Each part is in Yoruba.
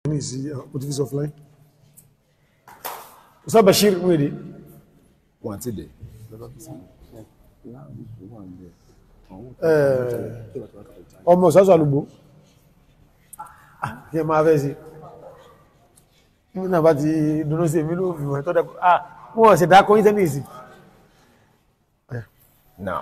ní ìsí motivation offline Ustaz Bashir wèrè wọn àti dẹ̀ ọmọ ìsásọ alùgbò kí ẹ máa fẹ́ sí ní náà bá ti dúró sí èmi ló fi wọ́n tọ́dẹ̀ ah wọ́n sì dákọ́ ní tẹ́nìsì now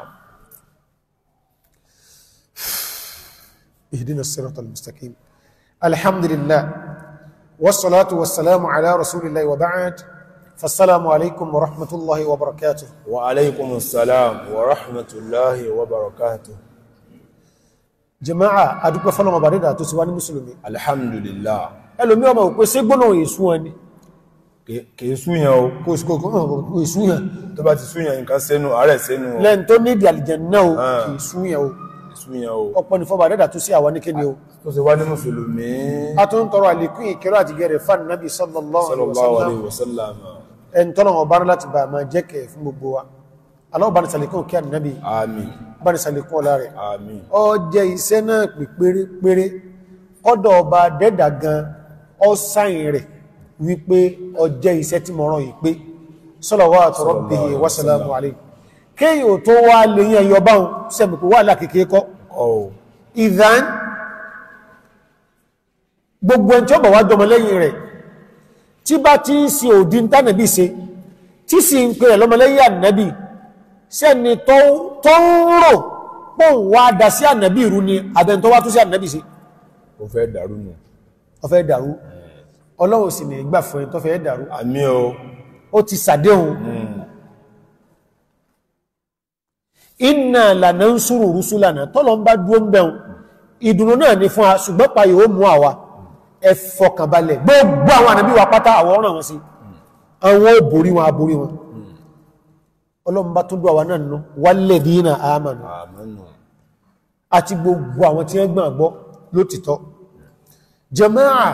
اهدنا الصراط المستقيم الحمد لله والصلاة والسلام على رسول الله وبعد فالسلام عليكم ورحمة الله وبركاته wa alaikum salam wa rahmatullahi wa barakatuh jama'a adúpẹ́ fọ́lọ́mọ̀ bàrídà tó sì wá ní mùsùlùmí alhamdulillah ẹlòmí ọmọ òpé sí gbónà èsù wọn ni kìí súyàn o kò sí kò kò èsù yàn tó bá ti súyàn nǹkan sẹ́nu ààrẹ sẹ́nu o lẹ́n tó ní ìdí àlìjẹ̀nnà o Ah. kì í súyàn o súyàn o ọ̀pọ̀ ní fọ́bà rẹ̀dà tó sí àwọn níkéni o tó ṣe wá ní mùsùlùmí a tó ń tọrọ àlékún ìkẹrọ àti gẹrẹ fún nàbí sallallahu alaihi sallallahu wasallam alaihi wasallam ẹn tọ́nà ọba rẹ̀ láti bá máa jẹ́ kẹ fún gbogbo wa aláwọ̀ bá ní sàlékún kí ànábì àmín bá ní sàlékún ọlá rẹ̀ àmín ọ jẹ́ iṣẹ́ náà pè pérépéré ọ̀dọ̀ ọba dẹ́dà gan ọ sáyìn rẹ̀ wípé ọ jẹ́ iṣẹ́ tí mo rán yìí pé salawatu rabbihi wa salamu alayhi kéyìn ò tó wá lè yẹn yọ báhùn sẹ́mi kò wà lákèké kọ́ ọ̀ ìdán gbogbo ẹni tí ó bọ̀ wá jọmọ lẹ́yìn rẹ̀ tí bá ti ń sin òdí ń tánàbí ṣe tí sì ń pè rẹ̀ lọ́mọlẹ́yìn ànàbí sẹ́ni tó tó ń rò pọ̀ ń wá dá sí ànàbí ìrú ni àbẹ̀ tó wá tó sí ànàbí ṣe ó fẹ́ dàrú nù ó fẹ́ dàrú ọlọ́run sì ní ìgbà fún ẹ tó fẹ́ dàrú àmín o ó ti sàdéhùn inna lanansuru rusulana tọ́lọ ń bá dúó ń bẹ̀rún ìdùnnú náà ní fún a ṣùgbọ́n pa yóò mú àwa ẹ fọkànbalẹ̀ gbogbo àwọn ànàbí wa pátá àwọn ọ̀ràn wọn sí àwọn ò borí wọn aborí wọn ọlọ́run bá tó dú àwa náà nù walladhina amanu àmánù àti gbogbo àwọn tí wọ́n gbọ́n àgbọ́ lótìtọ́ jàmáà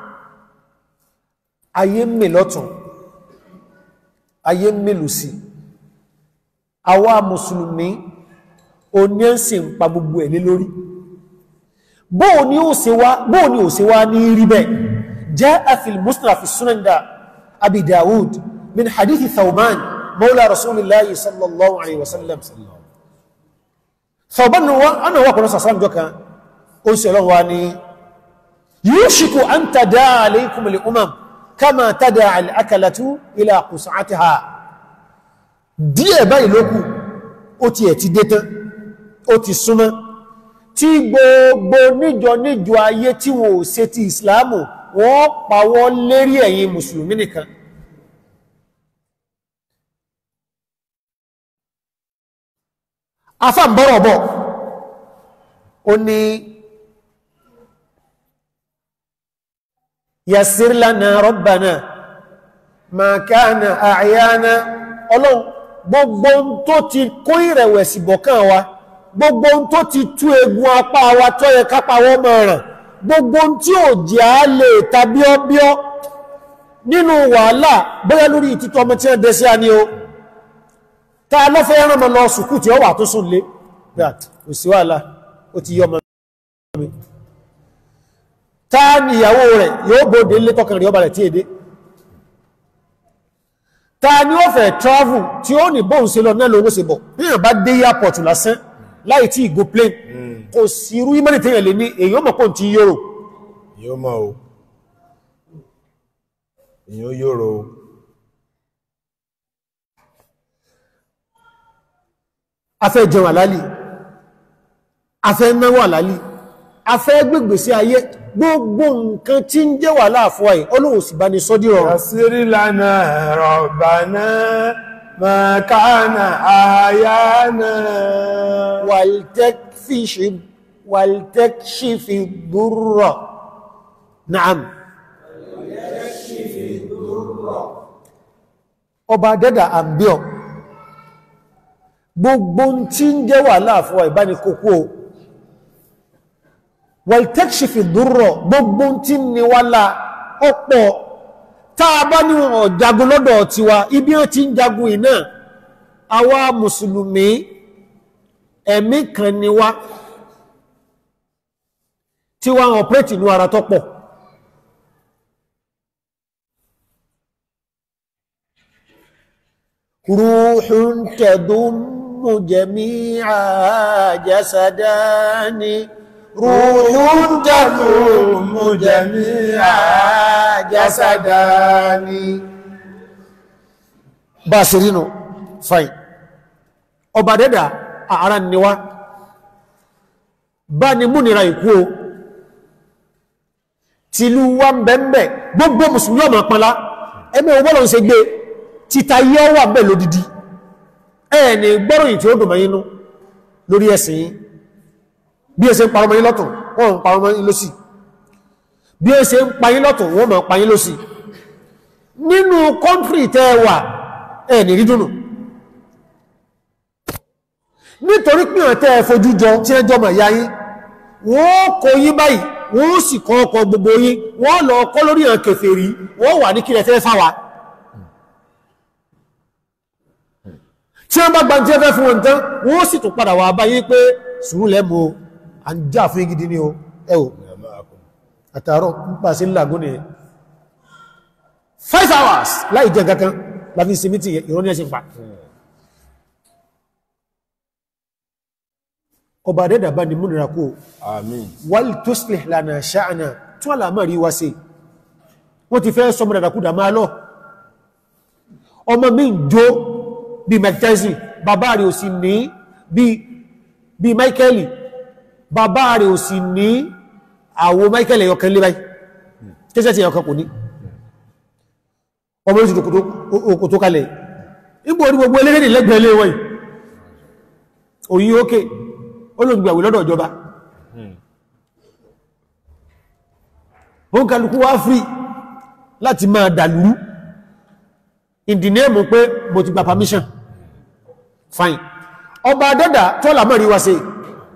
ayé mè lọ́tún ayé mè lòsì àwa mùsùlùmí oní ẹ̀sìn ń pa gbogbo ẹ̀ lé lórí bóò ni ó ṣe wá bóò ni ó ṣe wá ní rí bẹ́ẹ̀ jaa fil musnad fi sunan da abi dawud min hadithi thawban mawla rasulillahi sallallahu alaihi wasallam Thawban wa ana wa kuna sasam joka ó ṣe Ọlọ́run wa ni yushiku an tadaa alaykum al umam kama tadaa al akalatu ila qus'atiha díẹ̀ báyìí lókù ó ti ẹ̀ ti dé tán ó ti súnmọ́ tí gbogbo níjọ níjọ ayé tí wọn ò ṣe ti ìsìláàmù wọ́n pa wọ́n lérí ẹ̀yin mùsùlùmí nìkan afáǹbọ̀rọ̀ bọ̀ ó ní yassir lana rabbana ma kana a'yana ọlọ́run gbogbo ohun tó ti kó ìrẹ̀wẹ̀sì bọ̀kán wa gbogbo ohun tó ti tú egun apá wa tó yẹ kápá wọ́n mọ̀ ràn gbogbo ohun tí ò jẹ́ á lè tàbí ọbíọ́ nínú wàhálà bóyá lórí ìtítọ́ ọmọ tí wọ́n dẹ̀ sí àní o ta lọ́fẹ́ ẹran mọ́ lọ sùkú tí ó wà tó sùn lé that kò sí wàhálà ó ti yọ ọmọ mi ta ni ìyàwó rẹ̀ yóò bóde lé tọkàn rí ọba rẹ̀ tí èdè ta ni ó fẹ́ travel tí ó ní bóun ṣe lọ náà lówó ṣe bọ̀ bí yàn bá dé airport lásán láì tí ìgò plane kò sí irú ìmọ̀lẹ̀ tẹ́yàn lè ní èyàn mọ̀ pọ̀ tí yóò yóò mọ̀ o èyàn yóò o afẹ́ jẹun àlálì afẹ́ náwó àlálì afẹ́ gbègbè sí ayé gbogbo nǹkan tí ń jẹ́ wà láàfọ́ ẹ̀ ọlọ́run sì bá ní sọ́dí rọrùn yasir lana rabbana ma kana ayana wàltẹ́kfíṣì wàltẹ́kṣífì dúrọ̀ naam ọba dẹ́dà àbíọ̀ gbogbo tí ń jẹ́ wà láàfọ́ ìbánikókó o wàltẹ́kṣífì dúrọ̀ gbogbo tí ní wá lá ọ̀pọ̀ táa bá ní wọn jagun lọ́dọ̀ tiwa ibi wọn ti ń jagun iná àwa mùsùlùmí ẹ̀mí kan ni wá tí wá ọ̀pẹ́tì ní ara tọ́pọ̀ روح تضم جميع جسدان روح تضم جميع جسدان باسرينو فاين ọba dẹ́dà àárá níwá bá ní múnira ìkú o tìlú wa ń bẹ̀m̀bẹ̀ gbogbo mùsùlùmí ọmọ pọ̀lá ẹgbẹ́ ọgbọ́lọ̀ ń ṣe gbé títa yẹ́ wà bẹ̀ lódìdí ẹni gbọ́ròyìn tí ó dùn mẹ́yìnú lórí ẹ̀sìn yìí bí ẹ ṣe ń parọmọ yín lọ́tún wọ́n ń parọmọ yín lósì bí ẹ ṣe ń payín lọ́tún wọ́n mọ̀ payín lósì nínú kọ́ntírì tẹ́ wà ẹni rí dùnù nítorí pé ọ̀tẹ́ fojú jọ tí ẹ jọmọ̀ ìyá yín wọ́n kó yín báyìí wọ́n sì kọ́ ọkọ̀ gbogbo yín wọ́n lọ kọ́ lórí àwọn kèfèrí wọ́n wà ní kílẹ̀ fẹ́ fáwa tí wọ́n bá gba tí ẹ fẹ́ fún wọn tán wọ́n sì tún padà wà báyìí pé sùúrù lẹ́mọ à ń jà fún gidi ní o ẹ o àtàrọ nípa sí làgún ni five hours láì jẹ kankan láfi sinmi tí ìrọ́ní ẹ̀sìn pa ọba dẹ́dà bá ní múnira kó Àmín. wal tuslih lana sha'na tún àlàmàrí wá sí wọ́n ti fẹ́ sọmọ dàdàkúdà máa lọ ọmọ mi ń jó bí Mike Tyson bàbá rẹ̀ ò sì ní bí bí Michael bàbá rẹ̀ ò sì ní àwọ Michael ẹ̀yọkan lé báyìí kẹsẹ̀ tí ẹ̀yọkan kò ní ọmọ oṣù òkò tó kalẹ̀ ipò orí gbogbo eléré lẹ́gbẹ̀ẹ́ lé wọ́n yìí òyìn ókè olóògbàwé lọ́dọ̀ ìjọba wọ́n kàlùkú wá frí láti máa dàlúrú ìdínẹ́mù pé mo ti gba permission fine ọba dọ́dà tó làmọ́rí wá sí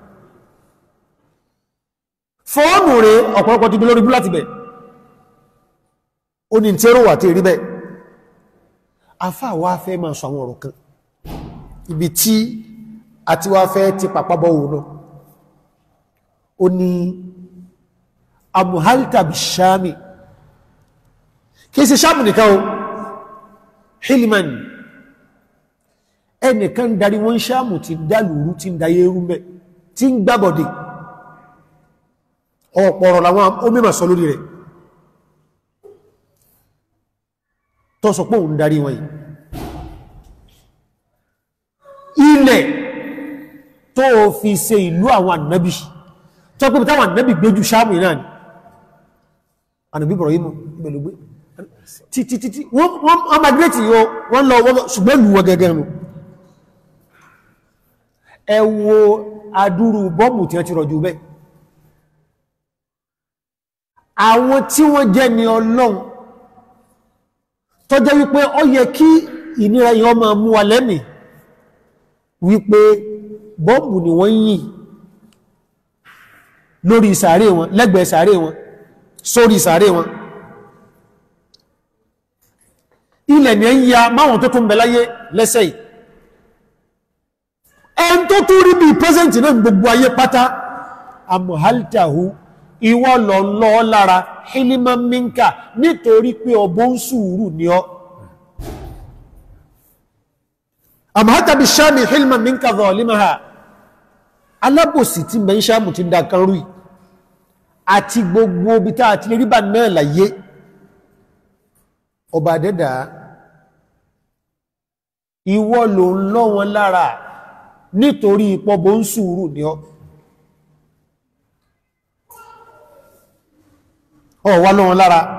fọ́ọ̀nù rẹ̀ ọ̀pọ̀lọpọ̀ ti bí lórí bú láti bẹ̀ ó ní tí ó wà tí rí bẹ́ afá wá fẹ́ máa sọ àwọn ọ̀rọ̀ kan ibi tí a ti wá fẹ́ ti pàpàbọ̀ òun náà ó ní amuhalta bishami kìí ṣe sáàmù nìkan o hilman ẹnìkan darí wọn sáàmù ti dálùrú ti ń dayé rú mẹ́ tí ń gbábọ̀dé ọ̀pọ̀rọ̀ làwọn omímọ̀ sọ lórí rẹ̀ tó sọ pé òun darí wọn yìí ilẹ̀ tó fi ṣe ìlú àwọn ànábì tó pẹ́ táwọn ànábì gbéjú sáàmù náà ni ànàbí bọ̀rọ̀ yìí mú ìgbẹ̀lúgbé títí títí wọ́n magreti yóò wọ́n lọ wọ́n ṣùgbọ́n lù wọ́n gẹ́gẹ́ nù ẹ wo adúrú bọ́mù tí wọ́n ti rọ̀jù bẹ́ àwọn tí wọ́n jẹ́ ni ọlọ́run tó jẹ́ wípé ó yẹ kí ìnira yìí ọmọ mú wa lẹ́mì wípé bọ́mù ni wọ́n yìn lórí sàárè wọn lẹ́gbẹ̀ẹ́ sàárè wọn sórí sàárè wọn ilẹ̀ ni ń ya máwọn tó tún bẹ láyé lẹ́sẹ̀ yìí ẹn tó tún rí bí pẹ́sẹ̀ntì náà gbogbo ayé pátá amuhaltahu ìwọ lọ lọ lára hiliman minka nítorí pé ọbọ̀ ń sùúrù ní ọ amuhalta bí sáàmì hiliman minka zalimaha alábòsí tí mẹ́ ń sáàmù ti dá kan rúì àti gbogbo bí tá àti ríbà náà láyé ọba dẹ́dà ìwọ ló ń lọ wọn lára nítorí ìpọ̀bọ̀ ń sùúrù ní ọ ọ̀wọ́ lọ wọn lára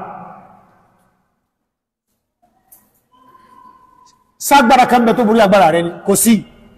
ságbára kan bẹ tó borí agbára rẹ ni kò sí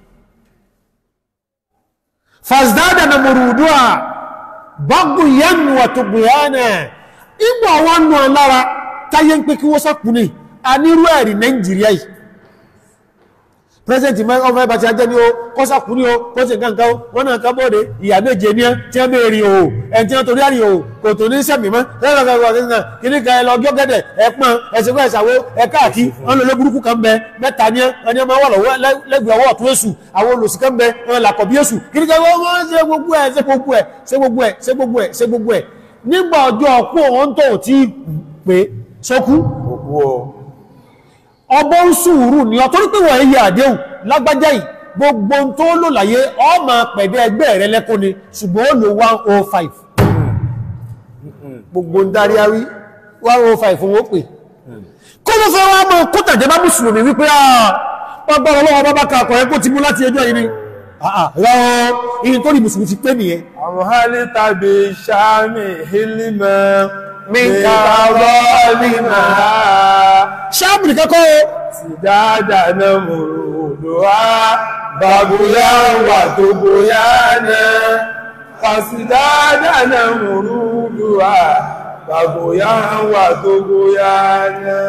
fasdada na mọ̀rùdúwà bọ́gbù yẹnu wàtògbìyànà ìgbà wọn nù lára táyé ń pé kí wọ́n sọ́kùnrin a nírú ẹ̀rí nàìjíríà yìí president ọmọ ẹbàtí ajẹ́ ní o kọ́sàkùnrin o kọ́sì nǹkan o wọ́n náà ká bọ́ọ̀dẹ̀ ìyà méje ní tí wọ́n bèèrè o ẹni tí wọ́n torí àrí o kò tó ní sẹ́mì mọ́ kìníkà ẹlọ gọ́gẹ́dẹ̀ ẹpọn ẹsẹ̀kọ́ ẹ̀sàwó ẹkáàkí wọ́n lọ lóburúkú kan bẹ mẹ́ta ní ẹni ọmọ wà lọ́wọ́ lẹ́gbẹ̀ẹ́ ọwọ́ ọ̀tún èṣù àwọn olùsì kan bẹ wọn làkọ̀ bí èṣù kìníkà wọ́n ṣe gbogbo ẹ̀ ṣe gbogbo ẹ̀ ṣe gbogbo ẹ̀ ṣe gbogbo ẹ̀ ṣe gbogbo ẹ̀ nígbà ọjọ́ ọkú òun tó ti pé sọ́kú Òkú o. ọbọ̀ ń sùúrù ní ọ̀tọ́rí pé wọ́n èyí àdéhùn lágbájá yìí gbogbo ohun tó lò láyé ọmọ pẹ̀dẹ̀ ẹgbẹ́ rẹ lẹ́kún ni ṣùgbọ́n ó lò 105 gbogbo ń darí àwí 105 fún ó pè kó ló fẹ́ wá mọ́ kó tàjẹ́ bá mùsùlùmí wípé ọgbọ́n ọlọ́wọ́ bá bá kakọ̀ ẹ kó ti mú láti ẹjọ́ yìí ni rán ìyìn tó rí mùsùlùmí ti pé nìyẹn àwọn hálí tàbí sàmì hílímẹ̀ Minka rọ́ọ̀lìmà ṣáàbù nìkan kọ́ o ti dáadáa náà mú òdòwà bàbúyá wà tó bóyá náà fàṣídáadáa náà mú òdòwà bàbúyá wà tó bóyá náà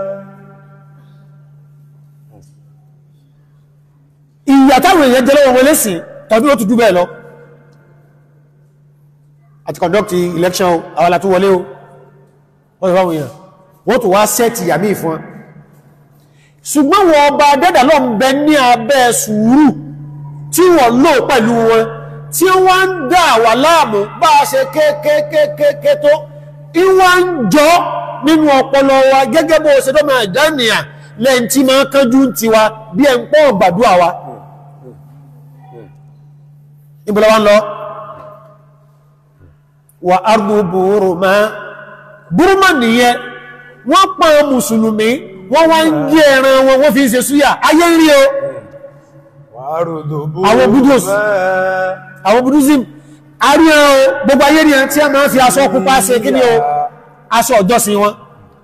ìyà táwọn èèyàn jẹ́ lọ́wọ́ wọlé sí tàbí ó tún jù bẹ́ẹ̀ lọ àti conduct election àwọn alátún wọlé o wọ́n fáwọn èèyàn wọ́n tó wá sẹ́ẹ̀tì yàmí fún wọn ṣùgbọ́n wọn ọba dẹ́dà lọ ń bẹ ní abẹ́ sùúrù tí wọ́n lò pẹ̀lú wọn tí wọ́n ń dà wà láàmú bá a ṣe kékékékéké tó ìwọ́n ń jọ nínú ọpọlọ wa gẹ́gẹ́ bó ṣe dọ́mọ ìdánìyà lẹ́yìn tí máa kánjú ti wa bí ẹ̀ ń pọ̀ gbàdúrà wa ìbúlẹ̀ wọn lọ wà ardu buruma buruma nìyẹn wọ́n pa mùsùlùmí wọ́n wá ń gé ẹran wọn wọ́n fi ń ṣe súyà ayé ń rí o Àwọn Buddhas. àwọn buddhism àríyàn o gbogbo ayé rí ẹran tí a máa fi aṣọ pupa ṣe kí ni o aṣọ ọjọ́sìn wọn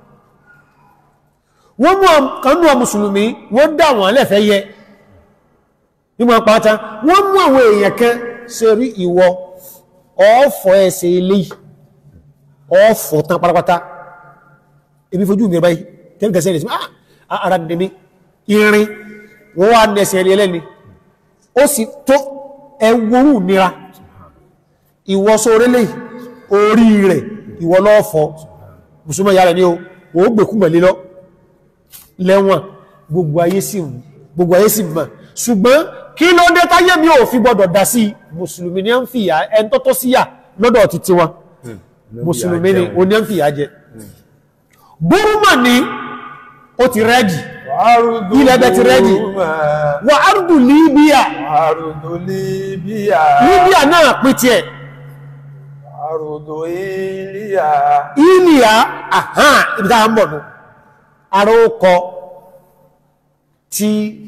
wọ́n mú kanú ọ mùsùlùmí wọ́n dá wọn lẹ́fẹ́ yẹ nígbà pátá wọ́n mú àwọn èèyàn kan ṣe rí ìwọ ọ̀ọ́fọ̀ ẹsẹ̀ ilé ọ̀ọ́fọ̀ tán pátápátá ebi fojú mi báyìí tẹ́lẹ̀kẹsẹ̀ rẹ̀ sí ah ara dẹ̀mí irin wọ́n wá nẹsẹ̀ ilé ẹlẹ́ni ó sì tó ẹwọ́rù nira ìwọ sórélé orí rẹ̀ ìwọ lọ́ọ̀fọ̀ mùsùlùmí ìyá rẹ̀ ní o ó gbèkúnmọ̀ lílọ́ lẹ́wọ̀n gbogbo ayé sì gbogbo ayé sì mọ̀ ṣùgbọ́n kí ló dé táyé mi ò fi gbọdọ̀ dá sí mùsùlùmí ní ń fìyà ẹn tó tó síyà lọ́dọ̀ ti tiwọn mùsùlùmí ni o ní ń fìyà jẹ burúmà ni ó ti rẹ́dì ilẹ̀ ẹbẹ̀ ti rẹ́dì wà árùdù Libya Àrùdó Líbíà. Libya náà pín tiẹ̀ Àrùdó Ilíà. Ilya àhán ibi tá a ń bọ̀ nù ara ó kọ tí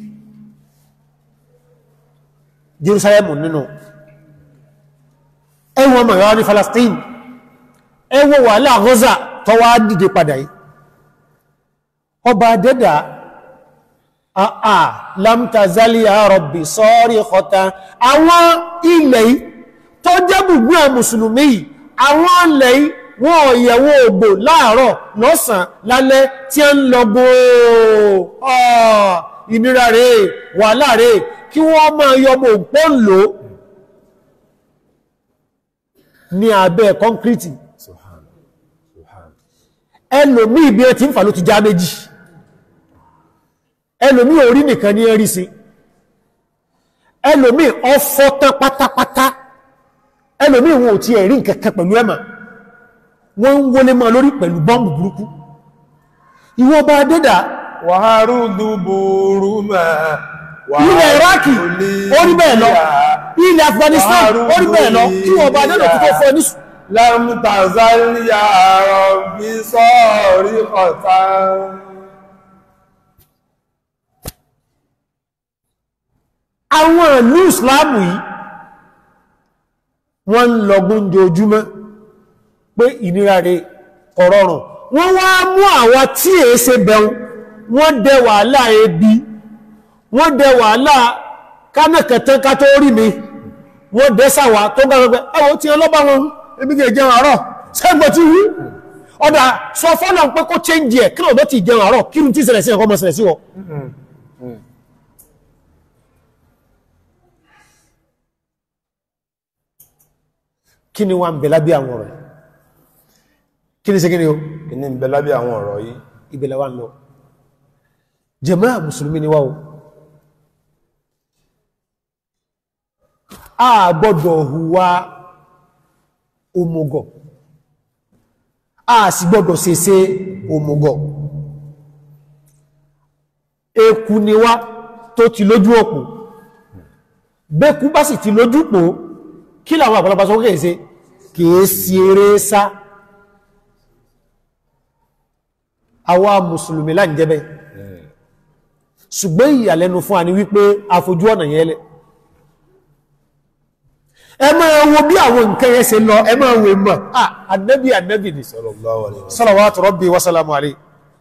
Jerusalem nínú ẹwọ ọmọ ìwà ní Palestine ẹwọ wà láàrọ́zà tó wá dìde padà yìí ọba dẹ́dà àà lamtazali ya Rabbi sọ́rí ọ̀ta àwọn ilẹ̀ yìí tó jẹ́ gbùgbù ẹ̀ mùsùlùmí yìí àwọn ilẹ̀ yìí wọ́n ọ̀yẹ̀wò ògbò láàárọ̀ lọ́sàn lálẹ́ tí a ń lọ gbòó ìnira rẹ̀ wàhálà rẹ̀ kí wọ́n máa yọmọ òpó lò ní abẹ́ kọ́nkírítì ẹlòmí ibi ẹ ti ń fà ló ti já méjì ẹlòmí orí nìkan ní ẹrí sí ẹlòmí ọfọ́ tán pátápátá ẹlòmí wọn ò ti ẹ̀rí nkẹ̀kẹ́ pẹ̀lú ẹ̀mà wọ́n ń wọlé máa lórí pẹ̀lú bọ́m̀bù burúkú ìwọ bá dédà Wàhárùdú Burúmà. ilẹ̀ Iraki orí bẹ́ẹ̀ lọ ilẹ̀ Afghanistan orí bẹ́ẹ̀ lọ kí wọ́n bá dédà tó tó fọ́ ní sùn Lámtàzálì ya Rabbi sọ́rí ọ̀tá. àwọn ìlú ìsìláàmù yìí wọ́n ń lọgún jojúmọ́ pé ìnira rẹ̀ ọ̀rọ̀rùn wọ́n wá mú àwọn tí è ṣe bẹ̀rún wọ́n dẹ wàhálà ebi wọ́n dẹ wàhálà kánàkẹ̀tẹ́ ká tó rí mi wọ́n dẹ sàwà tó gbàgbẹ́ ẹwọ́ tí ẹ lọ́bá wọn ebi kìí jẹun àárọ̀ sẹ́gbọ̀ tí wú ọ̀dà sọ fọ́nà pé kó change ẹ̀ kí lọ́dọ̀ ti jẹun àárọ̀ kí ní tí ìṣẹ̀lẹ̀ sí ẹ̀kọ́ mọ̀ ṣẹlẹ̀ sí wọ kí ni wọ́n ń bẹ lábẹ́ àwọn ọ̀rọ̀ yìí? kí ni ṣe kí ni o Kí ní ń bẹ lábẹ́ àwọn ọ̀rọ̀ yìí? ìbẹ̀lẹ̀ wà ń lọ jàmáà mùsùlùmí ni wá o a gbọ́dọ̀ hùwà òmùgọ̀ a sì gbọ́dọ̀ ṣeṣe òmùgọ̀ eku ni wá tó ti lójú òpó bẹ́kú bá sì ti lójú pò kí làwọn àpọ̀lọpàá sọ kèèsé kìí sí eré sá àwa mùsùlùmí láì jẹ́bẹ̀ ṣùgbọ́n ìyàlẹ́nu fún àní wípé àfojú ọ̀nà yẹn lẹ̀ ẹ máa wo bí àwọn nǹkan yẹn ṣe lọ ẹ máa wo mọ̀ ah annabi annabi ni sallallahu alaihi wasallam salawatu rabbi wa salamu alayhi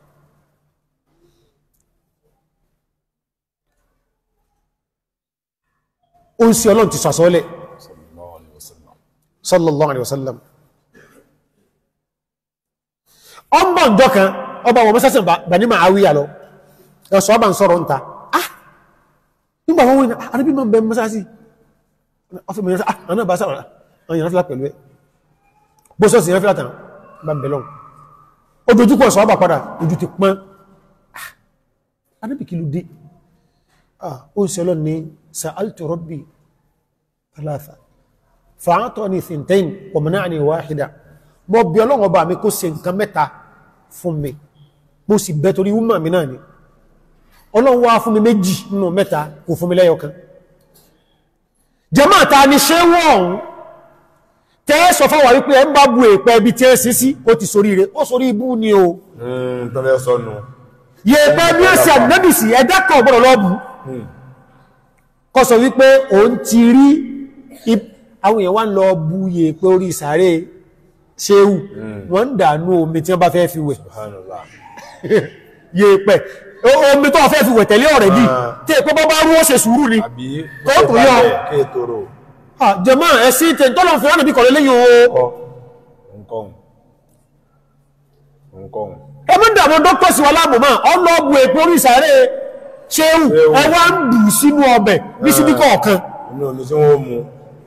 ó ń sí ọlọ́run ti sàsọ́lẹ̀ sallallahu alaihi wasallam sallallahu alaihi wasallam ọmọ ǹjọ́ kan ọba wọn mọ́sásẹ̀ bani Muawiya lọ ẹ̀sọ́ ọba ń sọ̀rọ̀ ń ta ah nígbà wọn wọ́n arábí ma ń bẹ mọ́sásí ọfẹ́ mẹ́rin ah aná bá sáwọn àwọn ìyànfíà pẹ̀lú ẹ bó sọ́sì ìyànfíà tàn bá ń bẹ̀lọ́n ojújúkọ̀ ẹ̀sọ́ ọba padà ojú ti pọ́n ah arábí kí ló dé ah ó ń sẹ́lọ́ ní sa'altu rabbi thalatha fa'atani thintain wa mana'ani wahida mo bi Ọlọ́run Ọba mi kó ṣe nǹkan mẹ́ta fún mi mo sì bẹ̀ torí wúmà mi náà ni Ọlọ́run wá fún mi méjì nínú mẹ́ta kò fún mi lẹ́yọkan jẹmọ́ ta ni ṣe wọ́n tẹ́ sọ fáwà wípé ẹ ń bá bu èpẹ́ ibi tí ẹ sí sí ó ti sorí rẹ̀ ó sorí ibú ni o mm tó fẹ́ sọnù yẹ̀pẹ́ bí ó sì àdínábìsì ẹ̀dá kan ọ̀gbọ́dọ̀ lọ́bù kọ́ sọ wípé òun ti rí ip- àwọn èèyàn wá ń lọ bu yẹ̀pẹ́ orí sàárè ṣéhù wọ́n ń dànú omi tí wọ́n bá fẹ́ fi wẹ̀ subhanallah yẹ̀pẹ̀ o- omi tó fẹ́ fi wẹ̀ tẹ̀lé ọ̀rẹ́ bí Ah. tí èpẹ́ bọ́ bá rú ó ṣe sùúrù ni àbí Tó tún yọ. kéètòrò Ah, jẹmọ́ ẹ̀sí tẹ̀ tọ́lọ̀ fi ránà bí kọ̀lẹ̀ lẹ́yìn o kọ́ nǹkan nǹkan ẹmọ́ dàmọ́ dọ́kọ̀ sí wa láàmù máa ọlọ́bù èpò orí ìsàárẹ̀ ṣéhù Ṣéhù. ẹwà ń bù sínú ọbẹ̀ ní síbíkọ̀ ọ̀kan inú omi tí wọ́n mú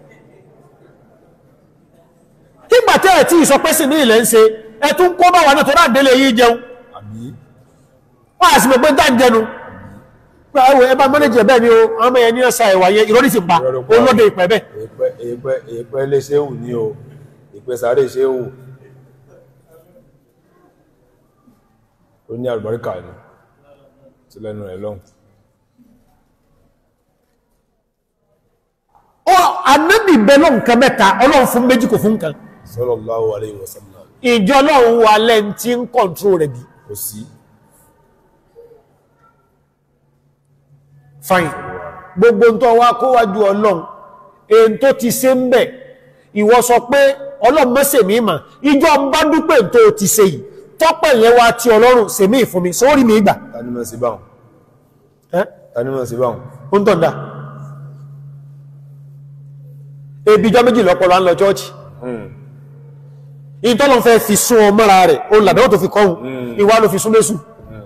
nígbà tẹ́ ẹ̀ tí ìsọpẹ́sì ní ilẹ̀ ń ṣe ẹ tún kó bá wà náà tó rà délé yìí jẹun àbí wọ́n àti mọ̀ pé tá ń jẹnu pé ẹwọ ẹbá mọ́nẹ́jì ẹ̀bẹ́ ni o àwọn ọmọ yẹn ní ọ̀sà ẹ̀wà yẹn ìrọ́lì ti pa Ìrọ̀lì pa. olóde ìpẹ́ bẹ́ẹ̀ èèpẹ̀ èèpẹ̀ èèpẹ̀ lè ṣéwù ní o ìpẹ́ sáré ṣéwù ó ní àlùbáríkà ni sí lẹ́nu rẹ̀ lọ́hùn ọ anábì bẹ lọ nǹkan mẹ́ta ọlọ́run fún méjì kò fún nǹkan sallallahu alaihi wasallam ìjọ ọlọ́run wà lẹ́n tí ń kọ̀ntró rẹ̀ bí kò sí fine gbogbo tó wá kó wájú ọlọ́run èyí tó ti ṣe ń bẹ̀ ìwọ sọ pé ọlọ́run mọ́sẹ̀ mí mà ìjọ ń bá dúpẹ́ tó ti ṣe yìí tọ́pẹ̀ yẹn wá tí ọlọ́run ṣe mí fún mi sórí mi gbà tani mọ̀ sí báhùn ẹ́ tani mọ̀ sí báhùn ó ń tọ̀ndà ebi ìjọ méjì lọ́pọ̀lọ́ à ń lọ chọ́ọ̀chì ìtọ́lọ̀ fẹ́ fi sún ọ mọ́ra rẹ̀ ó làdáwọ́ tó fi kọ́hùn ìwà ló fi sún lésù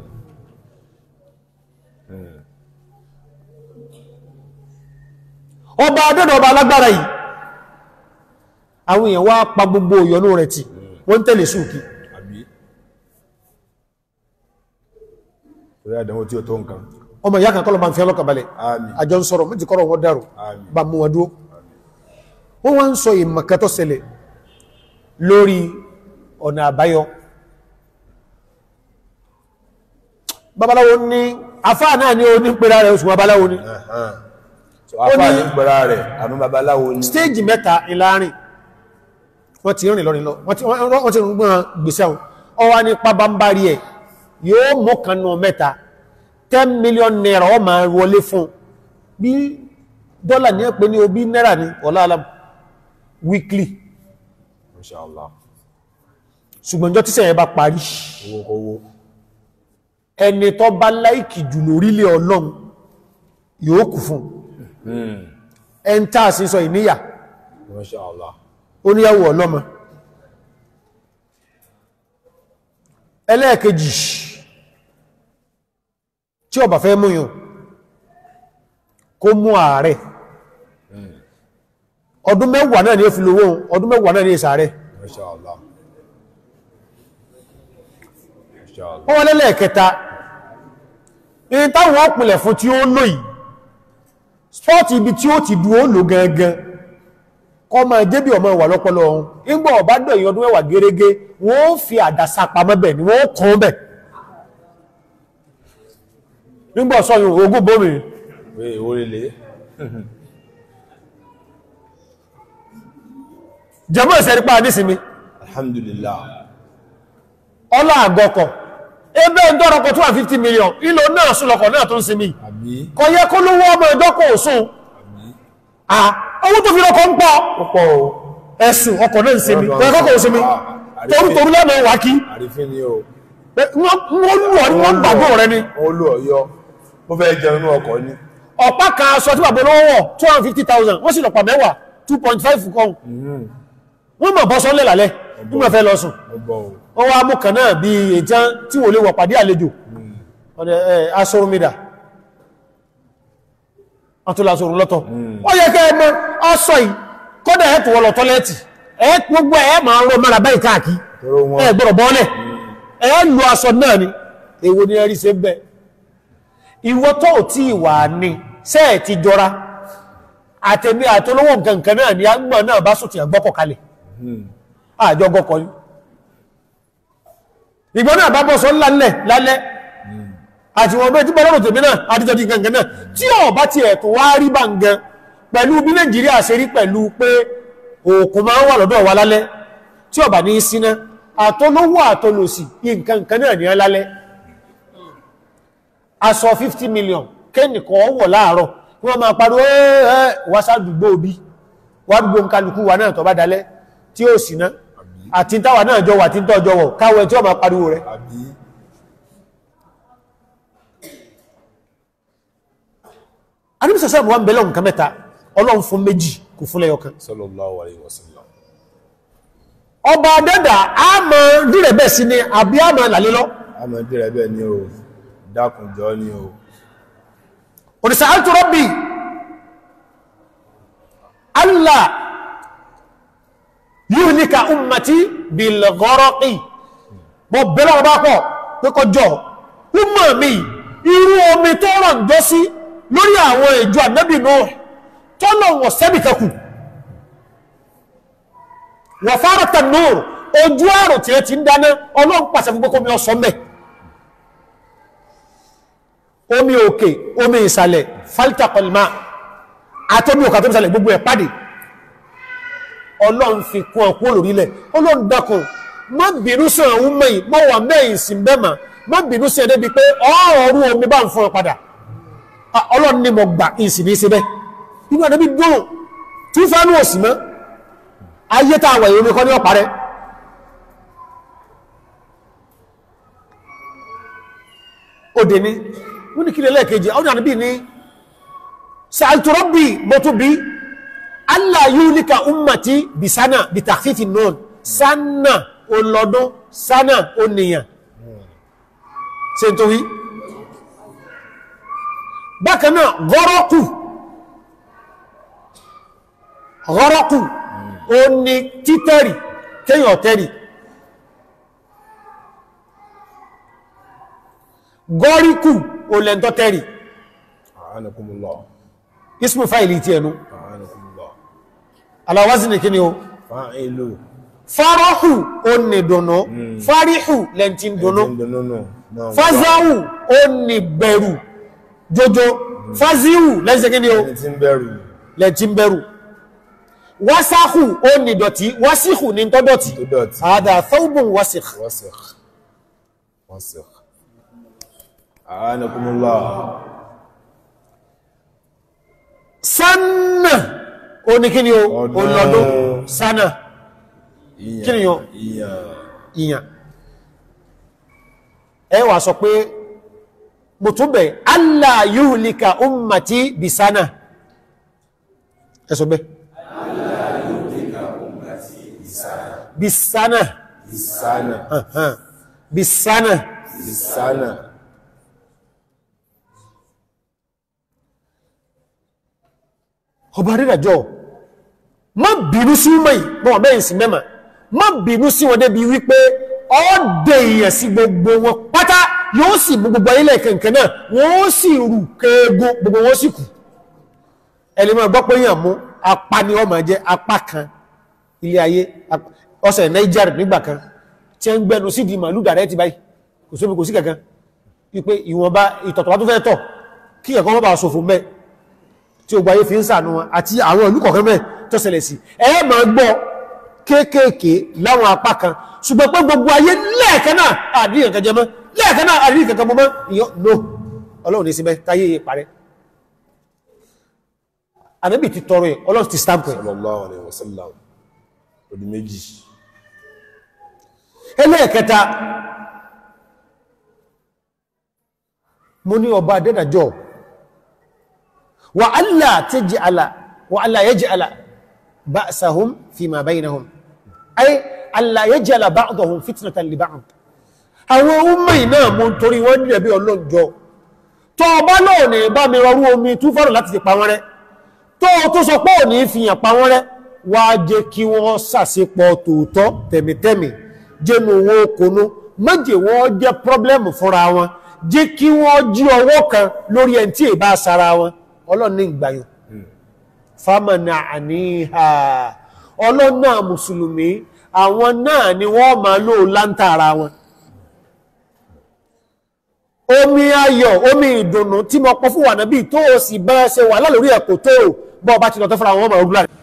ọba adẹ́dọ̀ ọba alágbára yìí àwọn èèyàn wá pa gbogbo ìyọnú rẹ̀ tì wọ́n ń tẹ̀lé sùkì àbí orí àdánwò tí ó tó nǹkan ọmọ ìyá kan kọ́lọ̀ máa ń fi ọlọ́kà balẹ̀ àmín àjọ ń sọ̀rọ̀ méjì kọ́rọ̀ wọn dárò àmín bá mú wọn dúó wọ́n wá ń sọ ìmọ̀kẹ́tọ́ ṣẹlẹ̀ lórí ọ̀nà àbáyọ babaláwo ní afáà náà ní oní pẹ̀lá rẹ̀ oṣù babaláwo ní Ẹ̀hán. so afá ní gbọ́ra rẹ̀ àmì babaláwo ní stéèjì mẹ́ta ìlàrin wọ́n ti rìn lọ́rin lọ wọ́n ti wọ́n ti rìn gbọ́n gbèsè àwọn ọwá ní pàbámbárí ẹ̀ yóò mú kanú mẹ́ta 10 million naira ọ máa wọlé fún bí dọ́là ní ẹ̀pẹ́ ní obí náírà ní ọ̀làlám weekly Inshallah ṣùgbọ́n jọ tíṣẹ̀ yẹn bá parí owó kówó ẹni tó bá láìkì jù lórílẹ̀ ọlọ́run yóò kù fún ẹn tàà sí sọ ìníyà Inshallah oníyàwó ọlọ́mọ ẹlẹ́ẹ̀kejì tí ó bá fẹ́ múyàn kó mú ààrẹ ọdún mẹ́wàá náà ni ó fi lówó ọdún mẹ́wàá náà ni ìsàárẹ̀ Inshallah Inshallah wọ́n wọ́n lẹ́lẹ́ẹ̀kẹta ní táwọn ọpìnlẹ̀ fún tí ó lò yìí spọ́ọ̀tì ibi tí ó ti dúó lò gangan kọ́ ma débì ọmọ ìwà lọ́pọ̀lọ́ ọ̀hún ìgbọ̀ ọ̀bá dọ̀ èyàn ọdún mẹ́wàá gẹ́rẹ́gẹ́ wọ́n ó fi àdásá pamọ́ bẹ̀ ni wọ́n ó kàn bẹ̀ nígbà sọ́yún ogún bómi pé èwo lè jẹmọ́ ìsẹ̀rípa nísìnmi alhamdulillah ọlá àgọ́kọ̀ ebe ń dọ́rọ̀kọ̀ 250 million ìlò náà súnlọ̀kọ̀ náà tó ń sinmi àbí kọ yẹ kó lówó ọmọ ìdọ́kọ̀ òsùn à owó tó fi lọ́kọ̀ ń pọ̀ púpọ̀ o ẹ̀sùn ọkọ̀ náà ń sinmi Ọlọ́run tọ́rọ̀kọ̀ òsinmi àrífín. torútorú lẹ́mọ̀ wà kí àrífín ni o pé wọ́n wọ́n lù ọ́ ní wọ́n gbàgbọ́ rẹ ni wọ́n lù ọ̀yọ́ mo fẹ́ jẹun inú ọkọ̀ ni ọ̀pá kan aṣọ tí bàbá olówó wọ̀ 250,000 wọ́n sì lọ̀pàá mẹ́wàá 2.5 kan wọ́n mọ̀ bọ́ sọ́lẹ̀ lálẹ́ nígbà fẹ́ lọ sùn mo bọ̀ o wọ́n wá mú kan náà bí ètí tí wò lè wọ̀ pàdé àlejò ọ̀dẹ̀ ẹ̀ aṣọ́rùmídà ọ̀tọ́lásọ̀rùn lọ́tọ̀ ó yẹ kẹ́ ẹmọ ọsọ yìí kọ́dà ẹ̀ tó wọ́n lọ tọ́lẹ́tì ẹ̀ gbogbo ẹ̀ máa ń rọ mara báyìí káàkiri tóró wọn ẹ̀ gbọ́dọ̀ bọ́ọ̀lẹ̀ ẹ̀ lu aṣọ náà ni èwo ni ẹrí ṣe ń bẹ ìwọ tó ò tí ì wà ní sẹ́ẹ̀ ti jọra àtẹ̀mí àtolówó nǹkan nǹkan náà ni àgbà náà bá sùn ti àgbọ́kọ̀ kalẹ̀ àjọ gọkọ̀ yìí ìgbọ́n náà bá bọ́ sọ lálẹ́ lálẹ́ àti wọn bẹ́ẹ̀ tí bọ́ lọ́rùn tèmi náà àdíjọ́ di gangan náà tí ọ̀ bá ti ẹ̀tọ́ wá rí bá ń gan pẹ̀lú bí Nàìjíríà ṣe rí pẹ̀lú pé òkun máa ń wà lọ́dọ̀ wa lálẹ́ tí ọ̀bà ní í síná àtọ́lówó àtọ́lòsì nǹkan nǹkan náà ní lálẹ́ aṣọ 50 million kẹ́nìkan wọ̀ láàárọ̀ kí wọ́n máa pariwo ẹ́ wásádùgbò bí wádùgbò ń kálukú wa náà tọ́ bá dalẹ́ tí ó sì ná àti táwà náà jọ wà tí ń tọ́jọ wọ̀ káwẹ̀ tí ó máa pariwo rẹ̀ àbí anímísọ̀sọ́ wọn bẹ̀lẹ̀ nǹkan mẹ́ta ọlọ́run fún méjì kò fún lẹ́yọkan sallallahu alayhi wa sallam ọba dẹ́dà a mọ̀ dúrẹ̀ bẹ́ẹ̀ sí ni àbí a mọ̀ làlélọ́ a mọ̀ dìrẹ̀ bẹ́ẹ̀ ni o dákun jọ ni o òdìsá alturabi allah yuhlika ummati bilgọ́rọ́kì mọ̀ bẹ̀rẹ̀ ọba pọ̀ pé kọjọ́ umma mi irú omi tó rọ̀ ń jọ sí lórí àwọn ìjọ ànábì Nuh tọ́lọ̀ wọ̀ sẹ́bìkẹ́kù wà fárata nóòrù ojú àrùn tí ẹ ti ń dáná ọlọ́run pàṣẹ fún gbogbo omi ọsọ mẹ́ omi òkè omi ìsàlẹ̀ faltakọlma àtọ́mí òkà tó ń sàlẹ̀ gbogbo ẹ̀ pàdé ọlọ́run fi kún ọkú olórílẹ̀ ọlọ́run dákun má bínú sí àwọn ọmọ yìí mọ́ wà mẹ́yìn sí bẹ́mà má bínú sí ẹ̀dẹ́bi pé ọ̀rọ̀ omi bá ń fún ọ padà Ah, ọlọ́run ní mo gbà ìsìn ní síbẹ̀ inú àdébí dùn tí fánú òsì mọ́ ayé tá àwẹ̀ ìròmí kọ́ ní ọ̀pá rẹ̀ òdè ní wọ́n ní kí lẹ́lẹ́kejì ọdún àdébí ní sàìtùrọ́bì mọ́túbí allah yúlíkà ummati bí sánà bí tàfífì náà sánà olọ́dún sánà oníyàn ṣe tó wí bákanáà gọ́rọ́kù gọ́rọ́kù ó ní títẹ̀rì kéyàn tẹ́rì gọ́ríkù ó lẹ́ntọ́ tẹ́rì a'anakumullah ismu fáìlì tí ẹnu a'anakumullah aláwází kí ni o fa'ilu fárọ́hù ó ní dùnú fáríhù lẹ́ntí dùnú dùnúnù náà fázáhù ó ní bẹ̀rù jojo fázíhù lẹ́ntí kí ni o ẹni tí ń bẹ̀rù lẹ́ntí bẹ̀rù wásáhù ó ní dọ̀tí wásíhù ní tọ́dọ̀tí tó dọ̀tí هذا ثوب وسخ wọ́sìk wọ́sìk a'anakumullah sánà ó ní kí ni o Ọdún. olọ́dún sánà ìyàn Kí ni yọ? ìyàn ìyàn ẹ wà sọ pé mo tún bẹ̀ allah yuhlika ummati bí sánà ẹ sọ bẹ́ bí sánà ìsánà bí sánà ìsánà ọba rírajọ́ má bínú sí mọ́ yìí mọ́ mẹ́yìn sí mẹ́mà má bínú sí wọn débi wípé ọ́dẹ̀ èèyàn sí gbogbo wọn pátá yóò sì mú gbogbo ayílẹ̀ kẹ̀kẹ́ náà wọ́n sì rù kéègùn gbogbo wọn sì kù ẹlẹ́mọ̀ gbọ́ pé yàn mú apá ni ọmọ jẹ́ apá kan ilé ayé ap- ọ̀sẹ̀ Niger nígbà kan tí ń gbẹnu sí di màálù dàrẹ́ ti báyìí kò sóbi kò sí kankan wípé ìwọ̀nba ìtọ̀tọ̀wà tó fẹ́ tọ̀ kí ẹ̀kọ́ mọ́ bá ṣòfò mẹ́ tí ó gbáyé fi ń sànú wọn àti àwọn ìlú kọ̀ọ̀kan mẹ́ tó ṣẹlẹ̀ sí ẹ ma gbọ́ kéékèèké láwọn apá kan ṣùgbọ́n pé gbogbo ayé lẹ́ẹ̀kan náà àdíyàn kan jẹ mọ́ lẹ́ẹ̀kan náà àdíyàn kankan mọ́ ìyọ́ no ọlọ́run ní síbẹ̀ táyé parẹ́ ànábì ti tọrọ ẹ̀ ọlọ́run ti stamp ẹ̀ sallallahu alaihi wasallam odi méjì ẹlẹ́ẹ̀kẹta mo ní ọba dẹ́dàjọ́ wa alla taj'ala wa alla yaj'ala ba'sahum fima baynahum ay alla yaj'ala ba'dahum fitnatan li ba'd àwọn ọmọ iná mo ń torí wọ́n nílẹ̀ bí ọlọ́jọ́ tó ọba náà ní bá mi rọrú omi tú fọ́rọ̀ láti fi pa wọ́n rẹ́ tó tó sọ pé ò ní fìyàn pa wọ́n rẹ́ wá jẹ́ kí wọ́n sàṣepọ̀ tòótọ́ tẹ̀mítẹ̀mí jẹ́nu owó okòónú méje wọ́n jẹ́ pọ́blẹ́mù fúnra wọn jẹ́ kí wọ́n jí ọwọ́ kan lórí ẹni tí ìbá sára wọn ọlọ́run ní ìgbàyàn fámànà àníhà ọlọ́run náà mùsùlùmí àwọn náà ni wọ́n máa lò láńtà ara wọn omi ayọ̀ omi ìdùnnú tí mo pọ̀ fún wà náà bí tó o sì bá ṣe wà lálórí ẹ̀kọ́ tó o bọ́ ọba ti lọ tó fúnra wọn ọmọ ogun láàrin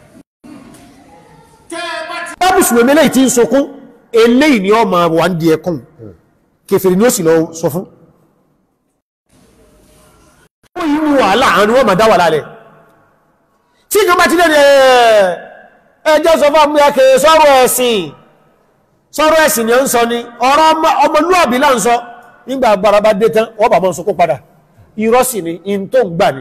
bá mùsùlùmí eléyìí tí ń sọkún eléyìí ni ọmọ wà ń di ẹkùn kèfèrè ni ó sì lọ sọ fún ó yí mú wàhálà àwọn ni wọ́n ma dá wà lálẹ̀ tí ìjọba ti lẹ́nu ẹjọ́ sọ fún àmúyà kèrè sọ́rọ̀ ẹ̀sìn sọ́rọ̀ ẹ̀sìn ni ó ń sọ ni ọ̀rọ̀ ọmọlúwàbí là ń sọ nígbà agbára bá dé tán wọ́n bà mọ́ sọkún padà irọ́ sì ni in tó ń gbà ni